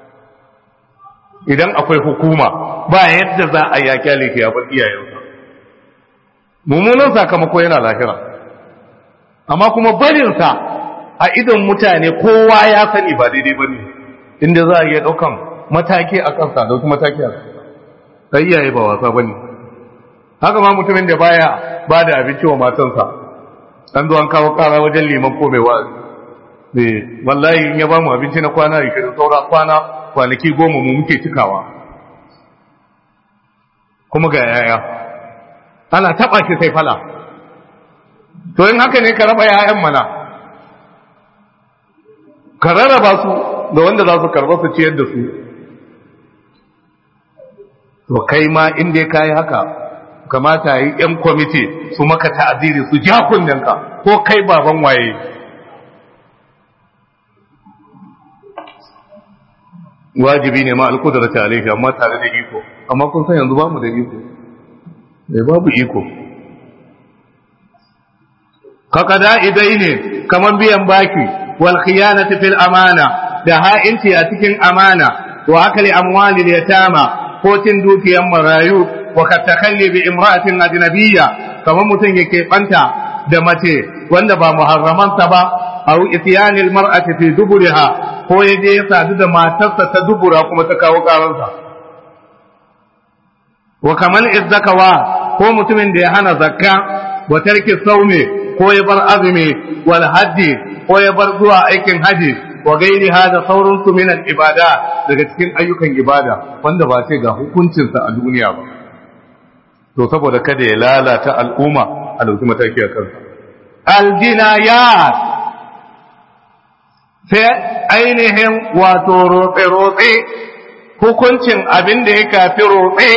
idan akwai hukuma ba yadda za a ya kyale ya bar iyayensa mummunan sakamako yana lahira amma kuma barinsa a idon mutane kowa ya sani ba daidai ba ne inda za a iya ɗaukan mataki a kansa dauki mataki a kansa sai iyaye ba wasa ba ne haka ma mutumin da baya ba da abinci wa matansa an zo an kawo kara wajen liman ko mai wa'azi ne wallahi in ya ba mu abinci na kwana ishirin saura kwana kwanaki goma mu muke cikawa kuma ga yaya ana taɓa shi sai fala to in haka ne ka raba yayan mana ka rarraba su da wanda za su karba su ciyar da su to kai ma in dai ka yi haka kamata yi ‘yan kwamiti su maka ta'aziri su ja kunninka ko kai baban waye wajibi ne ma alkudar ta alaihi amma tare da iko amma kun san yanzu ba mu da iko da babu iko kakada idai ne kamar biyan baki wal khiyanati fil amana da ha'inci a cikin amana wa akali amwalil yatama ko cin dukiyan marayu wa katakalli bi imra'atin ajnabiyya kamar mutum yake banta da mace wanda ba muharramansa ba aw ityanil mar'ati fi duburiha ko yaje ya sadu da matarsa ta dubura kuma ta kawo karansa wa kamal izzakawa ko mutumin da ya hana zakka wa tarki saumi ko ya bar azumi wal hajji ko ya bar zuwa aikin haji wa gairi hada sauran su min al ibada daga cikin ayyukan ibada wanda ba sai ga hukuncinsa a duniya ba to saboda kada ya lalata al'umma a dauki mataki a kansa aljinayat sai ainihin wato rotse-rotse hukuncin abin da ya kafi rotse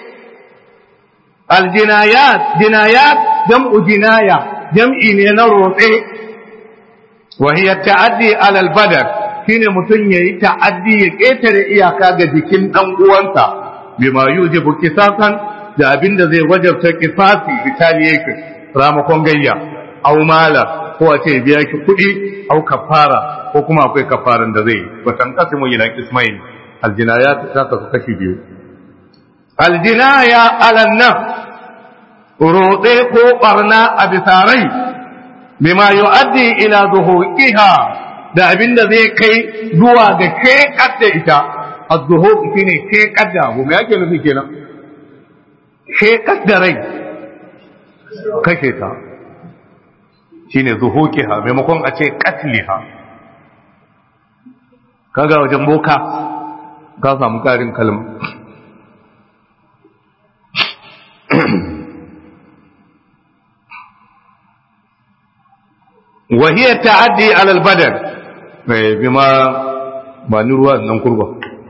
aljinayat jinayat jam'u jinaya jam'i ne na rotse wahiyar ta'addi alal badar shine mutum ya yi ta'addi ya ƙetare iyaka ga jikin ɗan uwansa bima yujibu kisasan da abin da zai wajabta kisasi retaliation ramakon gayya au mala ko a ce biya ki kuɗi au kafara ko kuma akwai kafaran da zai wa tanqasimu ila ismail aljinayat ta kasu kashi biyu aljinaya ala nan roɗe ko barna a bisarai bima yu'addi ila zuhuqiha da abin da zai kai zuwa ga shekar da ita az-zuhuq shine shekar da abu me yake nufi kenan shekar da rai kashe ta shine zuhuqiha maimakon a ce qatliha kaga wajen boka ka samu karin kalma وهي تعدي على البدن بما ba ni ruwa nan kurba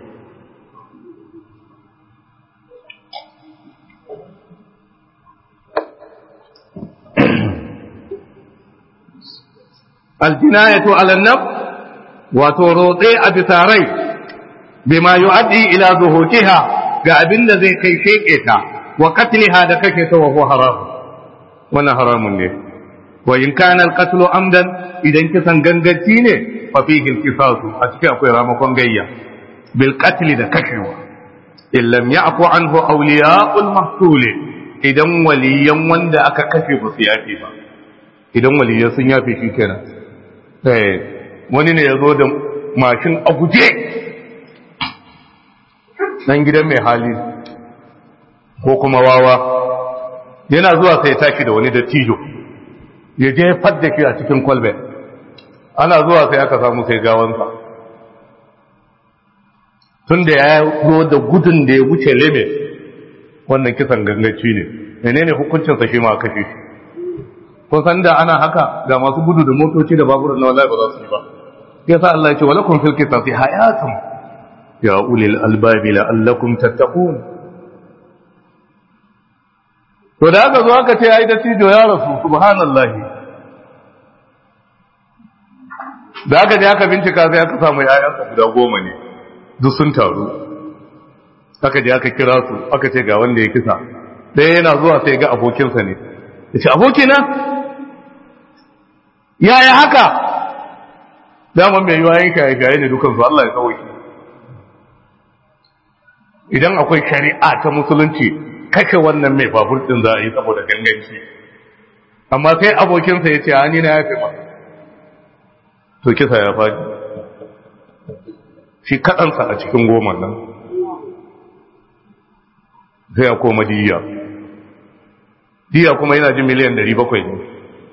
aljinayatu ala naf wato rotse a bisa rai bima yu'addi ila zuhutiha ga abin da zai kai sheke ta wa qatliha da kake ta wa huwa haram wannan haramun ne wa in kana al-qatlu amdan idan kisan gangaci ne fa fihi al-qisasu a cikin akwai ramakon gayya bil qatl da kashewa in lam ya'fu anhu awliya'ul mahsul idan waliyan wanda aka kashe ba su yafe ba idan waliyan sun yafe shi kenan eh wani ne yazo da mashin a guje dan gidan mai hali ko kuma wawa yana zuwa sai ya tashi da wani dattijo ya je fadda shi a cikin kwalbe ana zuwa sai aka samu sai gawansa tun da ya zo da gudun da ya wuce leme wannan kisan gangaci ne menene hukuncinsa shi ma kashe shi kun san da ana haka ga masu gudu da motoci da baburan na wallahi ba za su yi ba yasa Allah ya ce walakum fil qisasi hayatun ya ulil albabi la'allakum tattaqun to da aka zo aka ce ai da tijo ya rasu subhanallahi da aka je aka bincika sai aka samu ‘ya'yansa guda goma ne duk sun taru aka je aka kira su aka ce ga wanda ya kisa ɗaya yana zuwa sai ga abokinsa ne ya ce abokina yaya haka daman mai yiwa yin shaye-shaye ne dukansu Allah ya tsawaki idan akwai shari'a ta musulunci kashe wannan mai babur ɗin za a yi saboda ganganci amma sai abokinsa ya ce hani na ya fi masa to kisa ya faɗi shi kaɗansa a cikin goma nan sai ya koma diya diya kuma yana jin miliyan 700 ne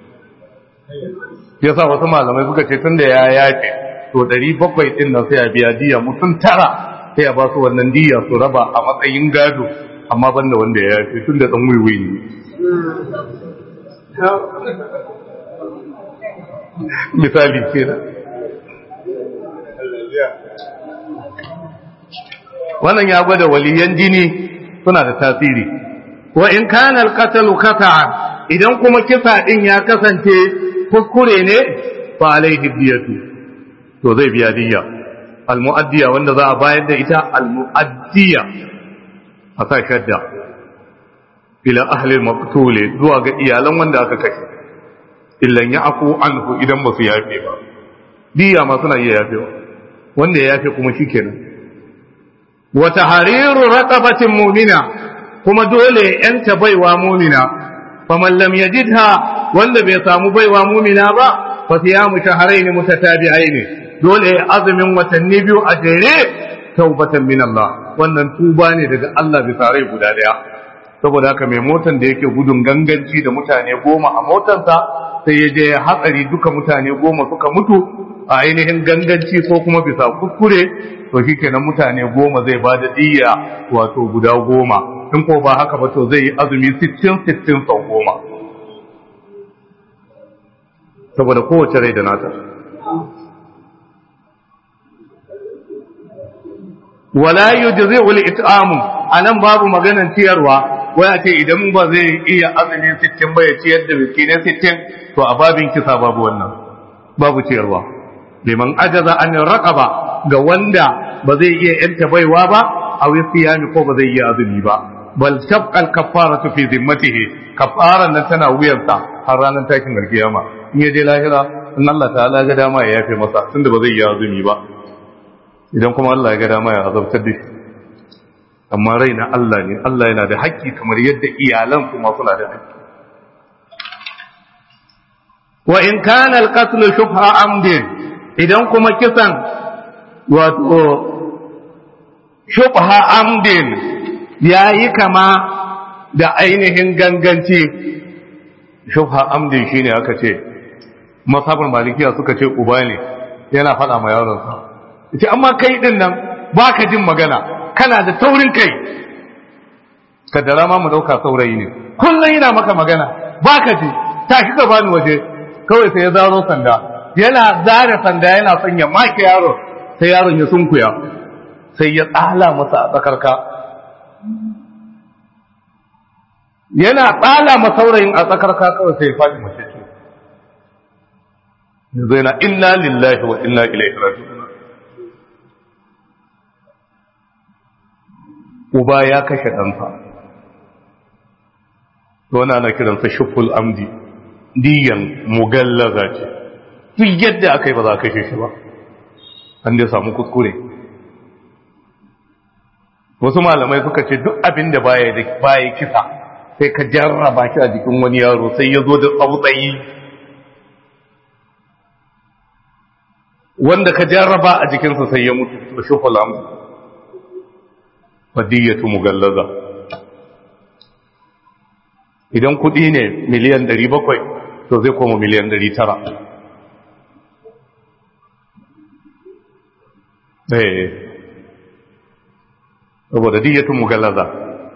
ya sa wasu malamai suka ce tun da ya yafe to 700 ɗin nan sai ya biya diya mutum tara sai ya ba su wannan diya su raba a matsayin gado amma banda wanda ya yafe tun da ɗan wiwi ne misali kenan wannan ya gwada waliyan jini suna da tasiri wa in kana al-qatlu qata'an idan kuma kisa din ya kasance kuskure ne fa alaihi diyatu to zai biya diya al-mu'addiya wanda za a bayar da ita al-mu'addiya a sa shadda ila ahli al-maqtul zuwa ga iyalan wanda aka kashe illan ya'fu anhu idan ba su yafe ba diya ma suna iya yafewa wanda ya yafe kuma shikenan wa tahriru raqabatin mu'mina kuma dole yanta baiwa mu'mina faman lam yajidha wanda bai samu baiwa mu'mina ba fa siyamu shahrayn mutatabi'ain dole azumin watanni biyu a jere taubatan min Allah wannan tuba ne daga Allah bisa rai guda daya saboda haka mai motan da yake gudun ganganci da mutane goma a motarsa sai ya je hatsari duka mutane goma suka mutu a ainihin ganganci ko kuma bisa kuskure to shi kenan mutane goma zai ba da diya wato guda goma in ko ba haka ba to zai yi azumi sittin sittin sau goma saboda kowace rai da nata wala yujzi'u al-it'amu anan babu maganan ciyarwa wai a ce idan ba zai iya azumi sittin ba ya ciyar da miskinai sittin to a babin kisa babu wannan babu ciyarwa liman ajaza an raqaba ga wanda ba zai iya yanta baiwa ba a siyami ko ba zai iya azumi ba bal tabqa al kaffaratu fi zimmatihi kaffaran nan tana wuyarsa har ranar takin alkiyama in ya je lahira in Allah ta'ala ga dama ya yafe masa tunda ba zai iya azumi ba idan kuma Allah ya ga dama ya azabtar da shi amma rai na Allah ne Allah yana da haƙƙi kamar yadda iyalan su ma suna da haƙƙi wa in kana al-qatl shubha amdin idan kuma kisan wato shubha amdin yayi kama da ainihin ganganci shubha amdin shine aka ce masabar malikiya suka ce uba ne yana faɗa ma yaronsa ce amma kai din nan baka jin magana kana da taurin kai kaddara ma mu dauka saurayi ne kullum yana maka magana baka ji tashi ka bani waje kawai sai ya zaro sanda yana zare sanda yana son ya make yaro sai yaron ya sunkuya sai ya tsala masa a tsakarka yana tsala ma saurayin a tsakarka kawai sai ya faɗi mace ce yanzu yana inna lillahi wa inna ilaihi raji'un uba ya kashe ɗansa wani ana kiransa shuful amdi diyan mugallaza ce duk yadda aka yi ba za a kashe shi ba an da samu kuskure wasu malamai suka ce duk abin da baya da baya kisa sai ka jarraba shi a jikin wani yaro sai ya zo da tsautsayi wanda ka jarraba a jikinsa sai ya mutu da shuful amdi wadiyatu mugallaza idan kudi ne miliyan 700 to zai koma miliyan 900 eh saboda diyatu mugallaza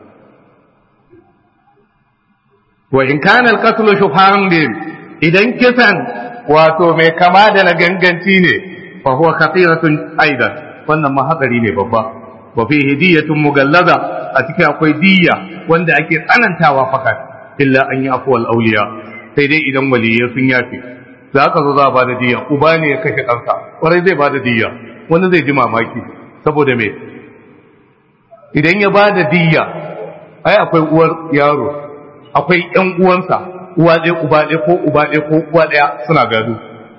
wa in kana al-qatlu shubhan idan kisan wato mai kama da na ganganci ne fa huwa khatiratun aidan wannan ma hadari ne babba wa fihi diyatun mugallaza a cikin akwai diya wanda ake tsanantawa fakat illa an yi afuwal auliya sai dai idan waliyai sun yafe za ka zo za a ba da diya uba ne ya kashe ɗansa ƙwarai zai ba da diya wani zai ji mamaki saboda me idan ya ba da diya ai akwai uwar yaro akwai ƴan uwansa uwa ɗaya uba ɗaya ko uba ɗaya ko uwa ɗaya suna gado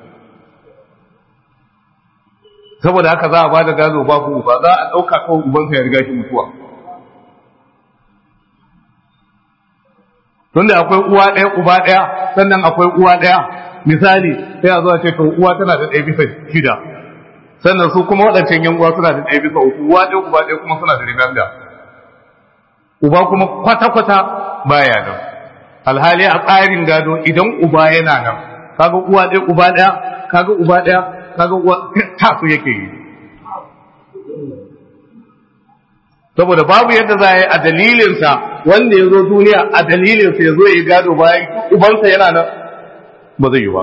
saboda haka za a ba da gado babu uba za a ɗauka kawai ubansa ya riga shi mutuwa tunda akwai uwa ɗaya uba ɗaya sannan akwai uwa ɗaya misali sai a zuwa ce to uwa tana da ɗaya bisa shida sannan su kuma waɗancan yan uwa suna da ɗaya bisa uku uwa ɗaya uba ɗaya kuma suna da riganda uba kuma kwata-kwata baya nan alhali a tsarin gado idan uba yana nan kaga uwa ɗaya uba ɗaya kaga uba ɗaya kaga uwa tasu yake yi saboda babu yadda za a yi a dalilinsa wanda ya zo duniya a dalilinsa ya zo ya yi gado bayan ubansa yana nan ba zai yi ba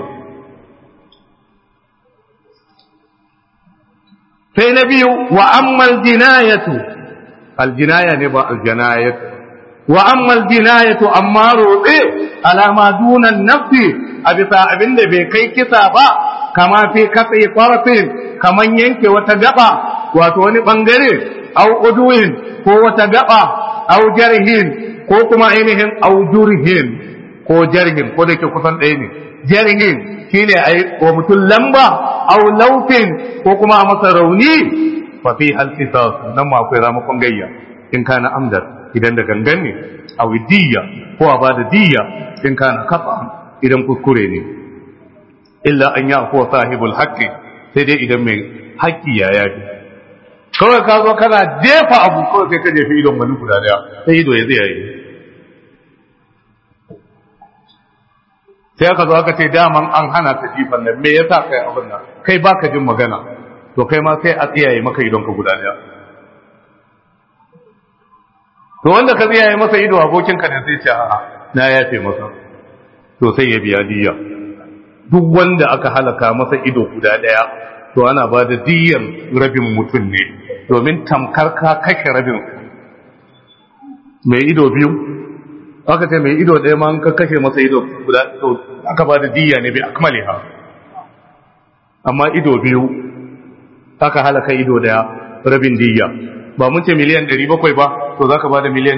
sai na biyu wa ammal jinayatu aljinaya ne ba aljanayatu wa ammal jinayatu amma roɗe alama dunan nafsi a bisa abin da bai kai kisa ba kama fi katse kwarfin kaman yanke wata gaba wato wani bangare au uduin ko wata gaba au jarhin ko kuma ainihin au jurhin ko jarhin ko da ke kusan ɗaya ne jarhin shine ai wa mutum lamba au laufin ko kuma a masa rauni fa fi hal qisas nan ma akwai ramakon gayya in kana amdar idan da gangan ne aw diyya ko a bada diyya in kana kafa idan kuskure ne illa an ya ko sahibul haqqi sai dai idan mai haƙƙi ya yafi kawai ka zo kana jefa abu kawai sai ka jefi idon wani guda daya sai ido ya tsaye sai aka zo aka ce daman an hana ka jifan nan me yasa kai abin nan kai baka jin magana to kai ma sai a tsiyaye maka idon ka guda daya to wanda ka tsiyaye masa ido abokin ka ne sai ce a'a na yafe masa to sai ya biya diya duk wanda aka halaka masa ido guda daya to ana ba da diyan rabin mutum ne domin tamkar ka kashe rabin mai ido biyu aka ce mai ido ɗaya ma ka kashe masa ido guda to aka ba da diya ne bai akmale ha amma ido biyu aka halaka ido daya rabin diya ba mun ce miliyan 700 ba to zaka ba da miliyan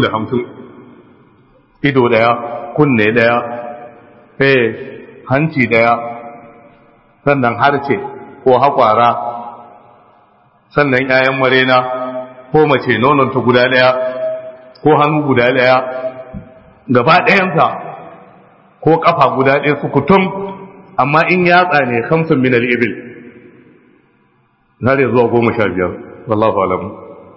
350 ido daya kunne daya eh hanci daya sannan harce ko hakwara sannan ƴaƴan marena ko mace nononta guda daya ko hannu guda daya gaba ɗayansa ko ƙafa guda ɗaya su kutum amma in yatsa ne kamsin min al'ibil zai zuwa goma sha biyar wallahu alamu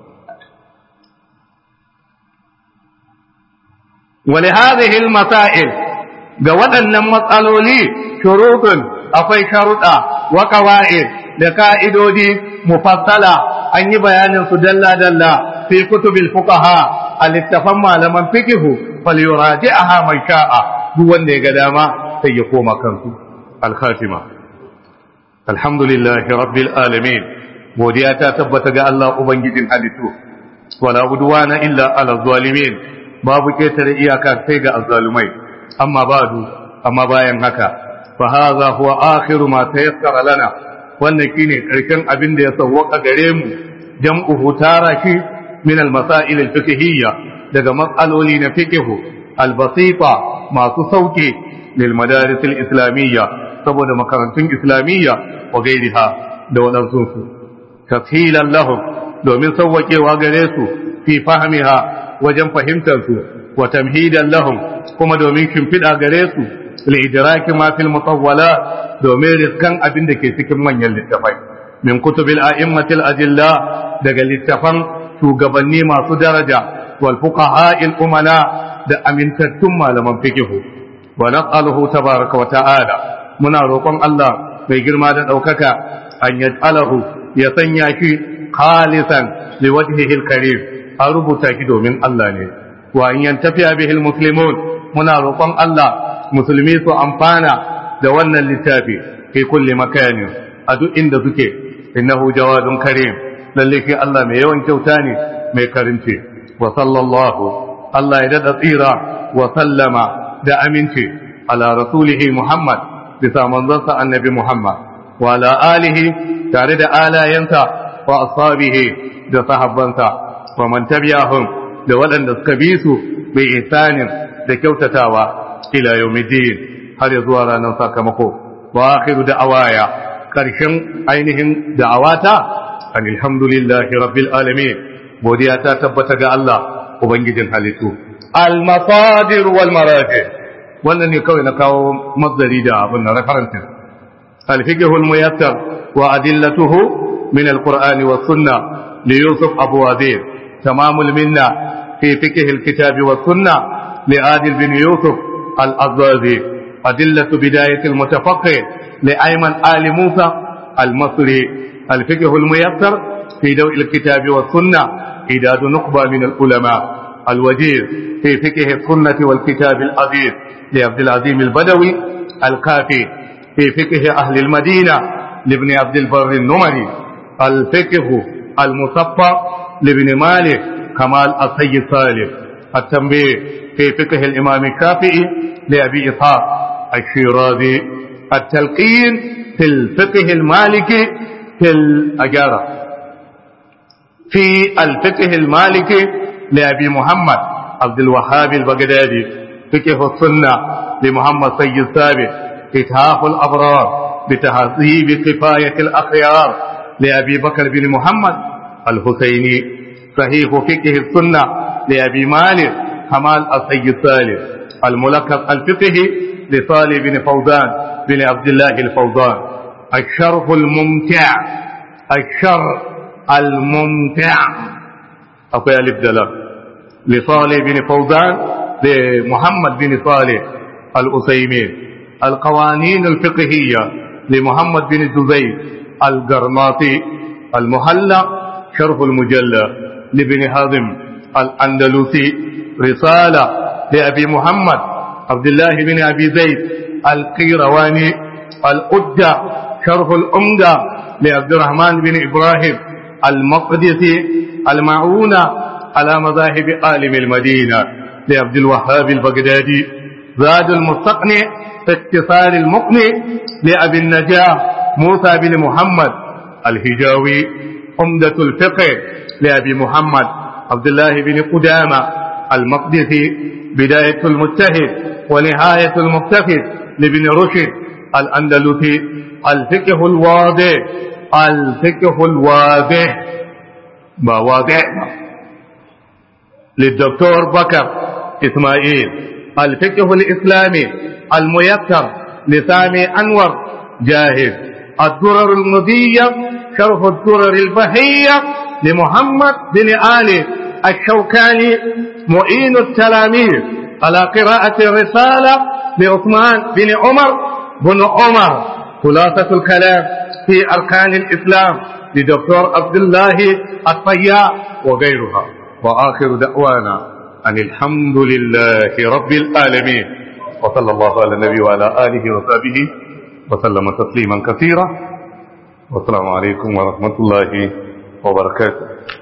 wale hazihil masail ga waɗannan matsaloli shurutun akwai sharuɗa wa qawaid da ka'idodi mufassala an yi bayanin su dalla-dalla fi kutubil fuqaha a littafan malaman fikihu falyuraji'aha man sha'a duk wanda ya ga dama sai ya koma kansu al-khatima alhamdulillahi rabbil alamin godiya ta tabbata ga Allah ubangijin halittu wala budwana illa ala zalimin babu ketare iyaka sai ga azzalumai amma badu amma bayan haka fa hadha huwa akhiru ma tayassara lana wannan shine karshen abin da ya sawwaka gare mu jam'uhu tara shi min al-masail al-fiqhiyya daga matsaloli na fiqhu al-basita masu sauke lil madaris al-islamiyya saboda makarantun islamiyya wa gairiha da wadansu su tashilan lahum domin sauwakewa gare su fi fahmiha wajen fahimtar su wa tamhidan lahum kuma domin shimfiɗa gare su li idraki ma fil mutawwala domin riskan abin da ke cikin manyan littafai min kutubil a'immatil ajilla daga littafan shugabanni masu daraja wal fuqaha al umana da amintattun malaman fiqh wa nas'aluhu tabaraka wa ta'ala muna roƙon Allah mai girma da ɗaukaka an yaj'alahu ya sanya shi khalisan li wajhihi al karim an rubuta shi domin Allah ne wa in yantafiya bihi al muslimun muna roƙon Allah musulmi su amfana da wannan littafi fi kulli makani a duk inda suke innahu jawadun karim lalle shi Allah mai yawan kyauta ne mai karinci wa sallallahu Allah ya dada tsira wa sallama da aminci ala rasulihi Muhammad bisa manzansa annabi Muhammad wa ala alihi tare da alayensa wa ashabihi da sahabbansa wa man tabi'ahum da waɗanda suka bi su bi ihsanin da kyautatawa ila yawmiddin har ya zuwa ranar sakamako wa akhiru da'awaya karshen ainihin da'awata alhamdulillahi rabbil alamin godiya ta tabbata ga Allah ubangijin halittu al-masadir wal maraji wannan ne kawai na kawo mazdari da abin na references al-fiqh al-muyassar wa adillatuhu min al-qur'ani wa sunna li yusuf abu wazir tamam al-minna fi fiqh al-kitab wa sunna li adil bin yusuf al-azazi adillatu bidayat al-mutafaqqih li ayman ali musa al-masri al-fiqh al-muyassar fi daw al-kitab wa sunna idad nuqba min al-ulama الوجيز في فقه السنة والكتاب العزيز لعبد العظيم البدوي الكافي في فقه أهل المدينة لابن عبد البر النمري الفقه المصفى لابن مالك كمال السيد صالح التنبيه في فقه الإمام الشافعي لأبي إسحاق الشيرازي التلقين في الفقه المالكي في الأجارة في الفقه المالكي لأبي محمد عبد الوهاب البغدادي فقه السنة لمحمد سيد ثابت إتهاف الأبرار بتهذيب كفاية الأخيار لأبي بكر بن محمد الحسيني صحيح فقه السنة لأبي مالك كمال السيد صالح الملقب الفقه لصالح بن فوزان بن عبد الله الفوزان الشرح الممتع الشرح الممتع akwai alif da lam li salih bin fawzan da muhammad bin salih al-usaymin al-qawanin al-fiqhiyya li muhammad bin zubayr al-garmati al-muhalla sharh al-mujalla li bin hazim al-andalusi risala li abi muhammad abdullah bin abi zayd al-qirawani al-udda sharh al-umda li abdurrahman bin ibrahim المقدسي المعونة على مذاهب عالم المدينة لعبد الوهاب البغدادي زاد المستقنع في اتصال المقنع لأبي النجاة موسى بن محمد الهجاوي عمدة الفقه لأبي محمد عبد الله بن قدامة المقدسي بداية المجتهد ونهاية المجتهد لابن رشد الأندلسي الفقه الواضح الفقه الواضح ما واضح للدكتور بكر إسماعيل الفقه الإسلامي الميسر لسامي أنور جاهز الدرر المضية شرح الدرر البهية لمحمد بن آل الشوكاني معين التلاميذ على قراءة الرسالة لعثمان بن عمر بن عمر خلاصة الكلام في أركان الإسلام لدكتور عبد الله الطياء وغيرها وآخر دعوانا أن الحمد لله رب العالمين وصلى الله على النبي وعلى آله وصحبه وسلم تسليما كثيرا والسلام عليكم ورحمة الله وبركاته